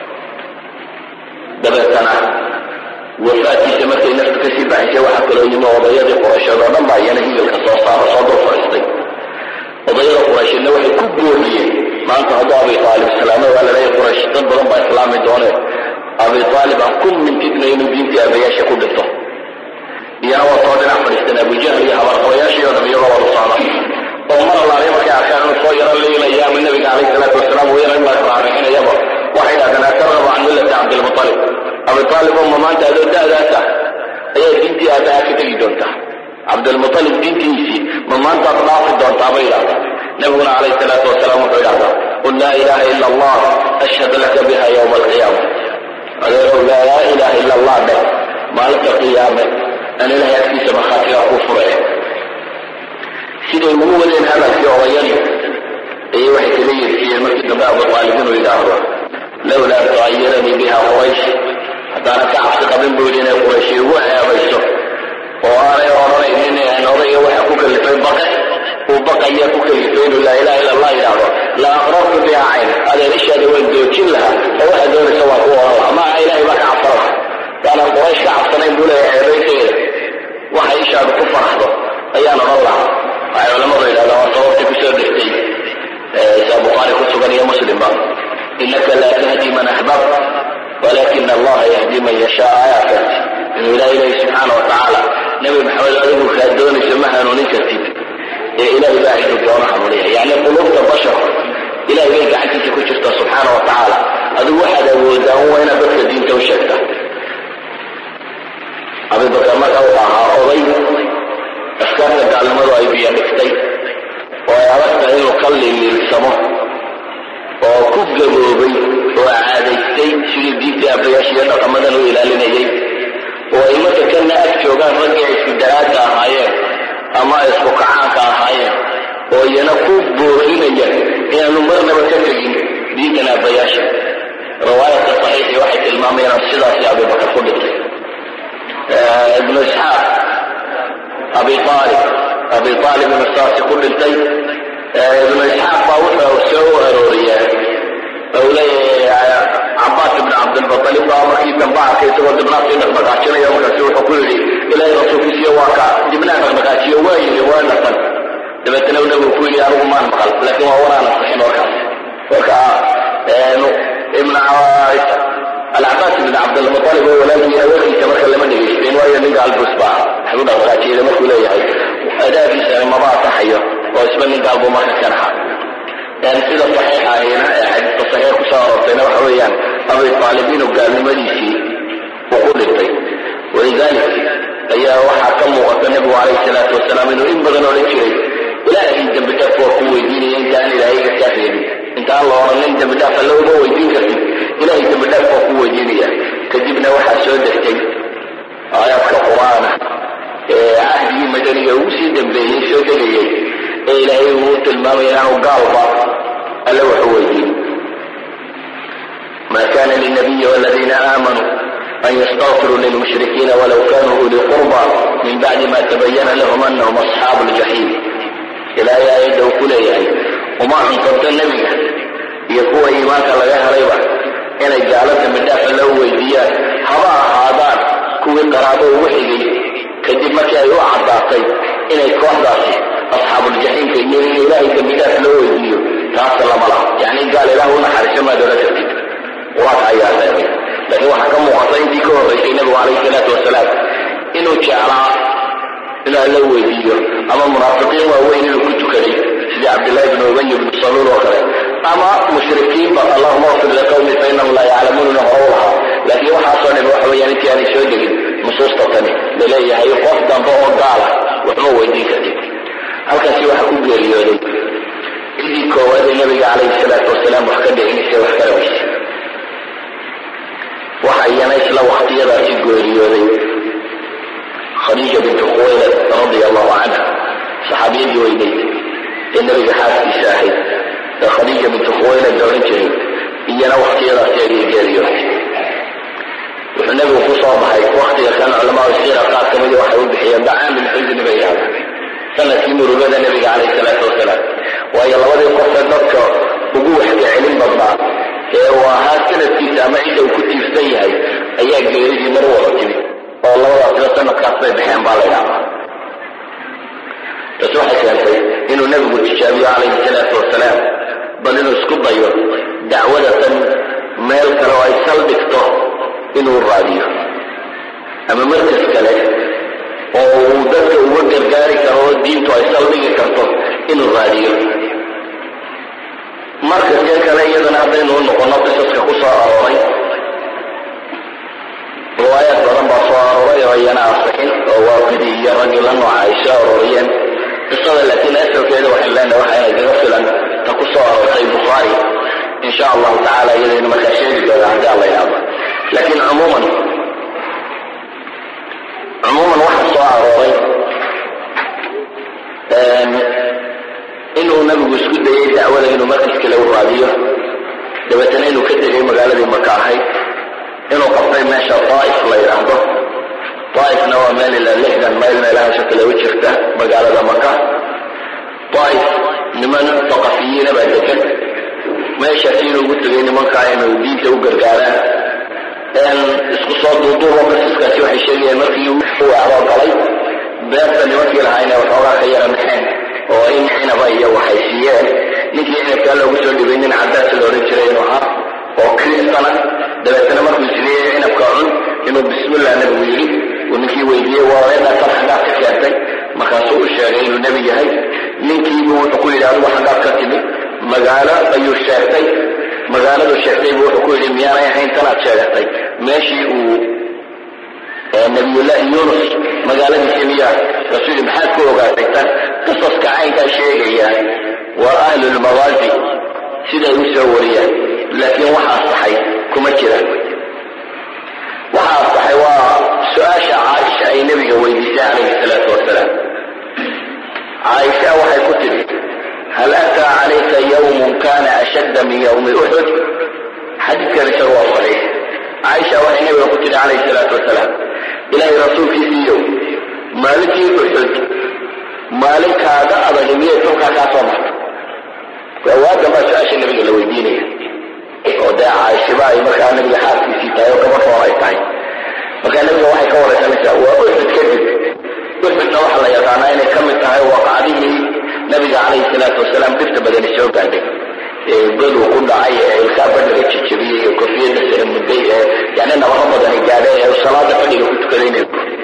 dabeetana wafaadkiisa markay naftu kasii baxaysay waxaa kaloo yimi odayadii quraysheed oo dhan baa iyana higalka soo saaro soo dul fadhiistay odayada quraysheedna waxay ku gooriyeen maanta hadduu abi aalib islaamo waa laleeyahy quraysh dad badan baa islaami dooneen abi aalib aan ku mintidna inuu diintii aabayaasha ku dhinto iyana waa soo dhinac fadhiisteen abujahl iyo habarqabayaashii oo dham iyagoo wada socda oo mar allaaliya markay arkaan inuu soo yaro leylaya ama nabiga calayhi salaatu wasalaam uu yaro in la raarixinayaba waxay dhahdeen atargaba can millati cabdilmutalib abi aalib oo ma maanta adoo da'daasa ayaa diintii aabaha ka tegi doontaa cabdilmutalib diintiisii ma maantaad dhaafi doontaa bay idhahdaa nabiguna calayhi salaatu wasalaam wuxuu idhahdaa qul laa ilaha ila allah ashhad laka biha yowma alqiyaama adeerow laa ilaha ila allah dheh maalinta qiyaame aan ilahay agtiisa markhaatigaa ku furaya siday ugu wadeen hadalkii odayadii ayay waxay kaga yeersiiyeen markii dambe abu aalib inuu yidhaahdo lawlaa tucayiranii biha quraysh haddaanan ka cabsi qabin buu yidhi inay quraysh igu eebayso oo aanay odhanaynin odayga waxa ku kalifay baqe uu baqaya ku kalifay inuu laa ilaha illa allah yidhaahdo la aqrartu biha cayn adeer ishaada waan doojin lahaa oo waxa doonaysa waan ku oran lahaa maaha ilahay baa ka cabsan laha yaanaan quraysh ka cabsanayn buu leeyahay ceebayteeda waxa ishaadu ku faraxdo ayaan odhan lahaa waxay culamadu yidhahdaan waa sababtii kusoo degtay saa bukhaari ku sugan iyo muslimba inaka laa tahdi man axbabta walakina allaha yahdi man yashaa aayaadkaas inuu ilahay leeyahy subxaana wa tacaala nebi maxamed adigu kaa doonayso ma hanuunin kartid ee ilahay baa ciduu doono hanuuniya yacni qulubta basharka ilahay bay gacantiisa ku jirta subxaana wa tacaala adigu waxaad awoodaa un waa inaad dadka diinta u sheegta abibakar marka wuxuu ahaa oday afkaarta gaalnimadu ay biyo dhigtay oo ay adagtahay inuu ka liliilsamo oo ku gaboobay oo caadaystay sidii diintii abayaasha iyo dhaqamadan u ilaalinayay oo ay marka kana ag joogaan raggii ay isku daraadka ahaayeen ama ay isku kacaanka ahaayeen oo iyana ku boorinaya inaanu marnaba ka tegin diintan abayaasha riwaayadka saxiixii waxay tilmaamayaan sidaasi abibakar ku dhintay ibnu isxaaq abi aalib abi aalib ibnu saasi ku dhintay ibnu isxaaq baa wuxuu soo arooriyaa ou leeyahay cabaas ibn cabdilmutalib baa markii dambe arkay isagoo dibnaadkii dhaqdhaqaajinaya markaasi wuxuu ku yidhi ilaahay rasuulkiisiyo waa ka dibnaa dhaqdhaqaajiyo waa yidhi waa naqan dabeetana nabigu ku yidhi anigu maan maqal laakiin waa waraan asixin warkaas marka ibn alcabaas ibn cabdilmutalib oo walaalkii awalkiisa marka lama dhegaysten waayo ninka albus baa waxbu dhaqdhaqaajiyada markuu leeyahay adaadiisa maba asaxayo oo isba nin gaalbuu marka ka naxa sida saxiixa ahina ee xadiiska saxiix kusoo aroortayna waxa weeyaan abi aalib inuu gaalnimadiisii uu ku dhintay walidalik ayaa waxaa ka muuqata nebigu calayhi salaatu wasalaam inuu in badan odhan jiray ilaahay dembi dhaaf waa ku weydiinaya intaan ilaahayga kaa reebin intaan la odhanin dembi dhaaf alle uma weydiin kartid ilahay dembi dhaaf waa ku weydiinaya kadibna waxaa soo degtay aayaadka qur-aana ee cahdigii madaniga ugu sii dambeeyey soo degayay ee ilaahay uu tilmaamaya inaanu gaalba alle waxu weydiin ma kana linabiyi waladiina aamanuu an ystakfiruu lilmushrikiina walaw kanuu uli qurba min bacdi ma tabayana lahum anahum asxaabu ljaxiim ilaahay aayadda uu ku leeyahay uma cuntabto nebiga iyo kuwa iimaanka laga helayba inay gaalo dambi dhaafa loo weydiiyaan haba ahaadaan kuwii qaraabo ugu xigay kadib markii ay u caddaatay inay kooxdaasi asxaabuljaxiimka iyo in ilaahay dambi dhaaf loo weydiiyo taasa lama laha yacni gaal ilaah u naxariiso maad odhan kartid qur-aanka ayaa reebay laakiin waxaa ka muuqata intii ka horraysay nebigu calayhi salaatu wasalaam inuu jeclaa inaa la weydiiyo ama munaafiqiin waaweyn inuu ku tukaday sidii cabdillahi bn ubay bnu saluul oo kale ama mushrikiinba allahuma afir liqawmi fa inahum laa yaclamuununa hore u lahaa laakiin waxaasoo dhan waxa weeyaan intii aanay soo degin nusuusta tani laleeyahay qof dambe oo gaala waxma weydiin kartid halkaasi waxaa ku geeriyooday cidii koowaad ee nabiga calayhi salaatu wasalaam wax ka dhicinaysa wax kala weysa waxa iyana isla waktiyadaasi geeriyooday khadiija bintu khuwaylad radia allahu canha saxaabiyadii weyneyd ee nabiga xaaskiisa ahayd ee khadiija bintu khuwaylad la odhan jiray iyana waktiyadaasi ayay geeriyootay wuxuu nebigu ku soo baxay waktiga kan culamaau siira qaar ka midi waxay u bixiyeen dacaamil xusni bay yahda sanadkii murugada nebiga calayhi salaatu wasalaam waayo labadii qofee dadka ugu waxga celin badnaa ee uu ahaa sanadkiisa ama cidda uu ku tiirsan yahay ayaa geeridii mar wada timi oo labadaasba sanadkaas bay baxeen baa la ydhahdaa taas waxay keentay inuu nebigu tijaabiyo calayhi salaatu wasalaam bal inuu isku dayo dacwadatan meel kale oo ay saldhigto inuu raadiyo ama markas kale oo uu dadka uga gargaari karo oo diintu ay saldhigi karto inuu raadiyo markaskee kale iyadana haddaynu u noqono qisaska ku soo arooray riwaayaad badan baa soo arooray oo iyana asixin oo waaqidii iyo raggii la nooca ay soo arooriyeen qisada laakiin asalkeeda waxaan leenahay waxa inay kaga filan ta ku soo aroortay bukhaari in sha allahu tacala iyadaynu markaa sheegi doona haddii alla yidhaahdo laakiin cumuuman cumuuman waxa soo arooray inuu nabigu isku dayay dacwada inuu markas kale u raadiyo dabeetana inuu ka tegay magaaladii maka ahayd inuu qabtay meesha daa'if la yidhaahdo daaifna waa meel ilaa lixdan mayl meelahaasoo kale u jirta magaalada maka daaif niman saqafiyiina baa degan meeshaas inuu ugu tegay nimankaa inuu diinta u gargaaraan isku soo duuduubo qasiskaasi waxay sheegayaan markii uu acdoo galay beerta nimankii lahaayna waxoogaa ka yara naxeen oo in cinaba iyo waxay siiyeen ninkii cinabkaa loogu soo dhibay nin cadaas la odhan jiray inuu ahaa oo kristana dabeetana markuu isleeyay cinabka cun inuu bismillah nebigu yidhi uu ninkii weydiiyey wareedha tan xaggaad ka keentay markaasuu u sheegay inuu nebi yahay ninkiibu wuxuu ku yidhi adigu xaggaad ka timi magaalo ayuu sheegtay magaaladu sheegtay buu wuxuu ku yidhi miyaanay ahayn tanaad sheegatay meeshii uu nabiyullaahi yunus magaaladiisii miyaa rasuul maxaad ku ogaatay tan qisaska caynkaa sheegaya waa ahlulmawaazi siday u soo wariyaan laakiin waxaa saxay kuma jiraan waxaa saxay waa su-aasha caaisha ay nebiga weydiisay calayhi salaatu wasalaam caaisha waxay ku tidhi hal ataa calayka yawmun kana ashadda min yawmi uxud xadiidkan isaga waa saxiix caaisha waxay nebiga ku tidhi calayhi salaatu wasalaam ilaahay rasuulkiisiiyow maalintii uxud maalinkaaga adag miyay tulkaa kaa soo marta waadan baa su-aasha nebiga la weydiinaya oo dee caaishiba ay markaa nebiga xaaskiisii tahay oo gabadh hor ay tahay markaa nebiga waxay ka waraysanaysaa waa uxud kadib uxudna waxaa la yaqaanaa inay ka mid tahay waqacdihii nabiga calayhi salaatu wasalaam dhibta badani soo gaadhay ee goduu ku dhacay ee ilkaa badhiga jijabiyey iyo kofiyadda sare mudday ee yani nabaro badani gaadhay ee salaada fadhiga ku tukaday inay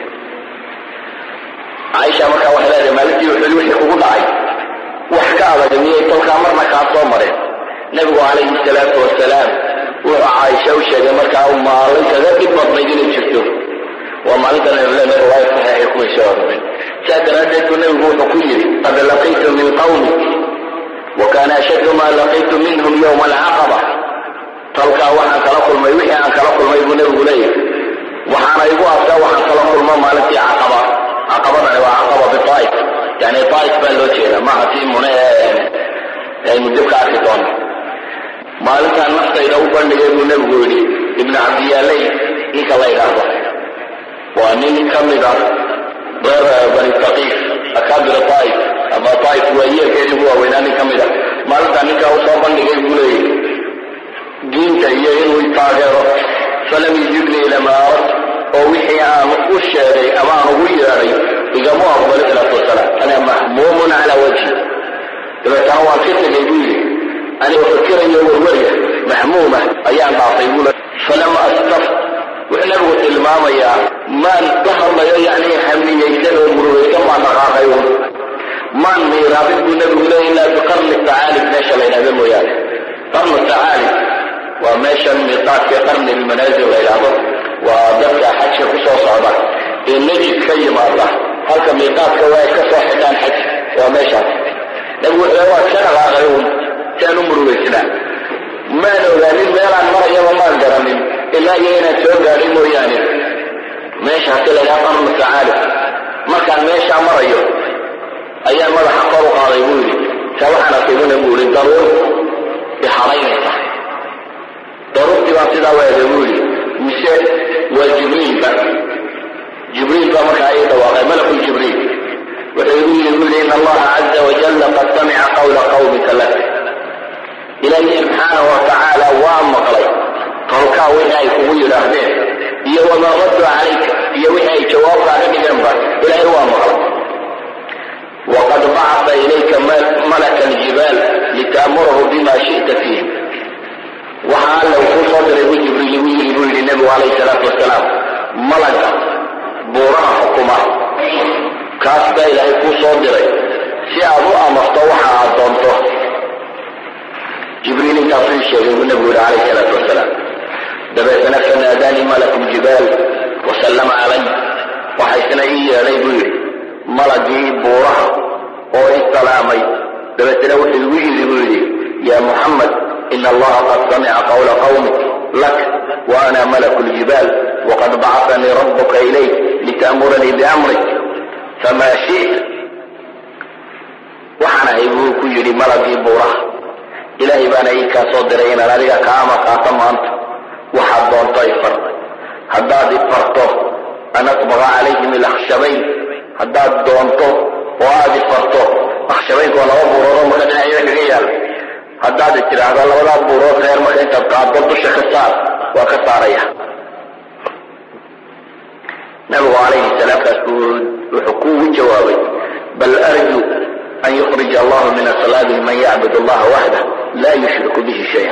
caaisha markaa waxay leedahay maalintii uxud wixii kugu dhacay wax ka adag miyay tolkaa marna kaa soo mareen nebigu calayhi salaatu wasalaam wuxuu caaisha u sheegay markaa maalin kaga dhib badnayd inay jirto waa maalintan aynu leenahay riwaayad saxiixay kuway soo arooreen saa daraaddeed buu nebigu wuxuu ku yidhi qad laqiitu min qawmi wa kaana ashaddu maa laqiitu minhum yowma alcaqaba tolkaa waxaan kala kulmay wixii aan kala kulmay buu nebigu leeyahay waxaana igu arkaa waxaan kala kulmo maalintii caqaba caqabadani waa caqaba bitaaif yani taaif baa loo jeeda maaha tii mune aynu dib ka arki doono maalintaan naftayda u bandhigay buu nebigu yidhi ibnu cabdiyaaley ninka la yidhaahdo waa nin ka mid ah reer bani taqiif akaabir taaif ama taaif waa yeelkeedii ugu waaweynaa nin ka mid ah maalintaa ninkaa usoo bandhigay buu leeyahy diinta iyo inuu taageero falam yujibnii ilama arad oo wixii aan u sheegay ama aan ugu yeedhay igama aqbali salaatu wasalaam ana mahmuumun calaa wajhi dabeetana waan ka tegay buu yidhi anigoo fakirayo warwarya mahmuuma ayaan dhaafay buu falam astaf wuxuu nabigu tilmaamayaa maan ka hadlayo yani hamniyaysan oo murugaysan baan dhaqaaqay un maan miiraabin buu nabigu leeya ilaa biqarni tacaalib meesha la yidhahdo mooyaane qarnu tacaalib waa meeshan miiqaadka qarni lmanaazil la yidhaahdo waa dadka xajka ku soo socda ee najid ka yimaada halka miiqaadka waa ay ka soo xidhaan xaj waa meeshaas nabigu wuxuu waa ka dhaqaaqay un si aan u murugaysnaa maan ogaanin meelaan marayaba maan garanin ilaa iyo inaan soo gaadhay mooyaane meeshaasi la ydhaha qarnu tacaalib markaan meeshaa marayo ayaan madaxa kor u qaaday buu yidhi saa waxaan arkay buna buu yidhi daruur ixaraynaysa daruurtii baan sidaa weegay buu yidhi mise waa jibriilba jibriil baa markaa ii dhawaaqay malaku jibriil wuxuu igu yidhi buu yidhi in allaha caza wajalla qad samica qawla qawmika lak ilaahi subxaanahu watacaala waa maqlay tolkaa wixii ay kugu yidhaahdeen iyo wamaa raddu calayka iyo wixii ay jawaabkaaga dhigeenba ilaahay waa maqlay waqad bacata ilayka malaka aljibaal litaamurahu bima shi'ta fiih waxa alla uu kuu soo diray buu jibriil igu yidhi buu yidhi nebigu calayhi salaatu wasalaam malaga buuraha xukuma kaas baa ilaahay kuu soo diray si aad u amarto waxa aad doonto jibriil intaasuu ii sheegay buu nebigu yidhi calayhi salaatu wasalaam dabeetana fanaadaanii malaku ljibaal wasallama calay waxa isna ii yeedhay buu yidhi malagii buuraha oo isalaamay dabeetana wuxuu igu yidhi buu yidhi ya muxamed ina allaha qad samica qawla qawmik lak wa ana malaku ljibaal waqad bacatanii rabuka ilayk litaamuranii biamrik famaa shita waxaan ahay buu ku yidhi malagii buuraha ilaahay baana ii kaa soo diray inaan adiga kaa amar qaato maanta waxaad doonto ifar haddaad ifarto an atbaqa calayhim ilakhshabayn haddaad doonto oo aada ifarto akhshabaynka waa laba buurood oo marka dhinacyada kaga yaala haddaad tidhaahdo labadaa buurood reer marka intaad qaaddo dusha ka saar waa ka saaraya nabigu calayhi salaamkaas wuxuu kuugu jawaabay bal arju an yukhrija allahu min aslaabi man yacbud allaha waxdah laa yushriku bihi shaya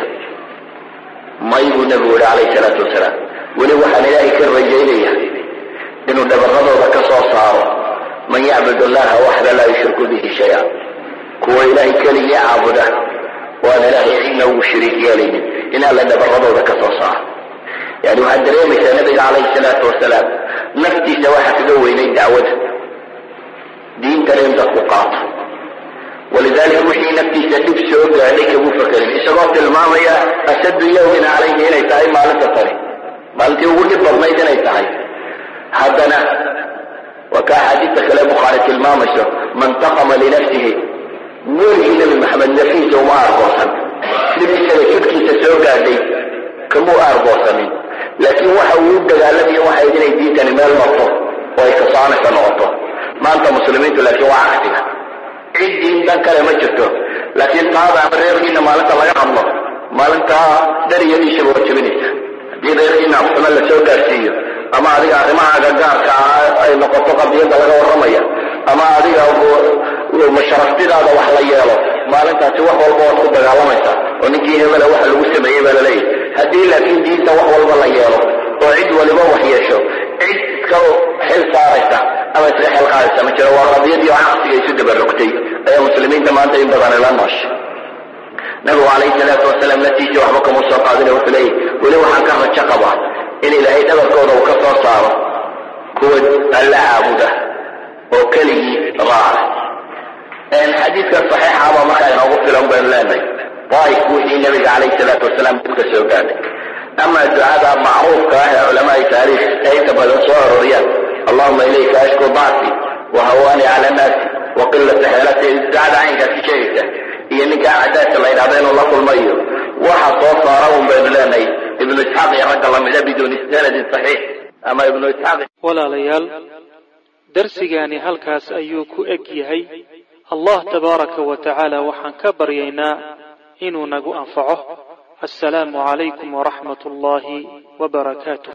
may buu nabigu yihi calayhi salaatu wasalaam weli waxaan ilaahay ka rajaynaya inuu dhabaradooda ka soo saaro man yacbud allaha waxda laa yushriku bihi shaya kuwa ilaahay keligii caabuda waan ilaahay cidna ugu shariik yeelaynin in alla dhabaradooda ka soo saaro yani waxaad dareemaysaa nabiga calayhi salaatu wasalaam naftiisa waxaa kaga weynay dacwada diintana in dadku qaato walidalika wixii naftiisa dhib soo gaadhay kagu fakerin isagoo tilmaamaya ashaddu yawmin calayhi inay tahay maalinta tani maalintii ugu dhib badnayd inay tahay haddana waa ka axaadiista kale bukhaari tilmaamayso man taqama linafsihi weligii nebi maxamed nafiisa uma aargoosan dhib isaga jidhkiisa soo gaadhay kamuu aargoosanin laakiin waxa uu u dagaalamayo waxay inay diintani meel marto oo ay kasaanaysa noqoto maanta muslimiintu laakiin waa cagsiga cid diin dan kale ma jirto laakiin taada ama reerkiina maalinta laga hadlo maalintaa dariyadiisaba waa jebinaysa haddii reerkiina afxumo la soo gaarsiiyo ama adiga arrimahaaga gaarka ah ay noqoto qadiyadda laga warramaya ama adiga masharaftidaada wax la yeelo maalintaasi wax walba waad ku dagaalamaysaa oo ninkii hebela waxa lagu sameeyey baa laleeyahy haddii laakiin diinta wax walba la yeelo oo cid waliba wax yeesho cid iska xil saaraysa ama iska xil qaadaysa ma jiro waa qadiyadii oo caqsiga isu dabarogtay ayaa muslimiinta maanta in badan ila noosha nabigu calayhi salaatu wasalaam naftiisa waxba kama soo qaadin wuxuu leeyahy weli waxaan ka rajo qabaa in ilaahay dhabarkooda uu ka soo saaro kuwa alla caabuda oo keligii raaca xadiidkan saxiixaba markaa inoogu filan baynu leenahay daaif wixii nabiga calayhi salaatu wasalaam dibka soo gaadhay ama ducada macruufka ah ee culamaai taariikh ay inta badan soo arooriyaan allahuma ilayka ashku dacfi wa hawaani cala nnaasi wa qilata xeelati ducada caynkaasi sheegaysa iyo ninkaa cadaadka la yidhahdo inuu la kulmayo waxa soo saara un baynu leenahay ibnu isxaaq iyo ragga lamida biduuni sanadin saxiix ama ibnu isxaaq walaalayaal darsigaani halkaas ayuu ku eg yahay allah tabaaraka wa tacaala waxaan ka baryaynaa inuu nagu anfaco assalaamu calaykum waraxmat ullaahi wabarakaatuh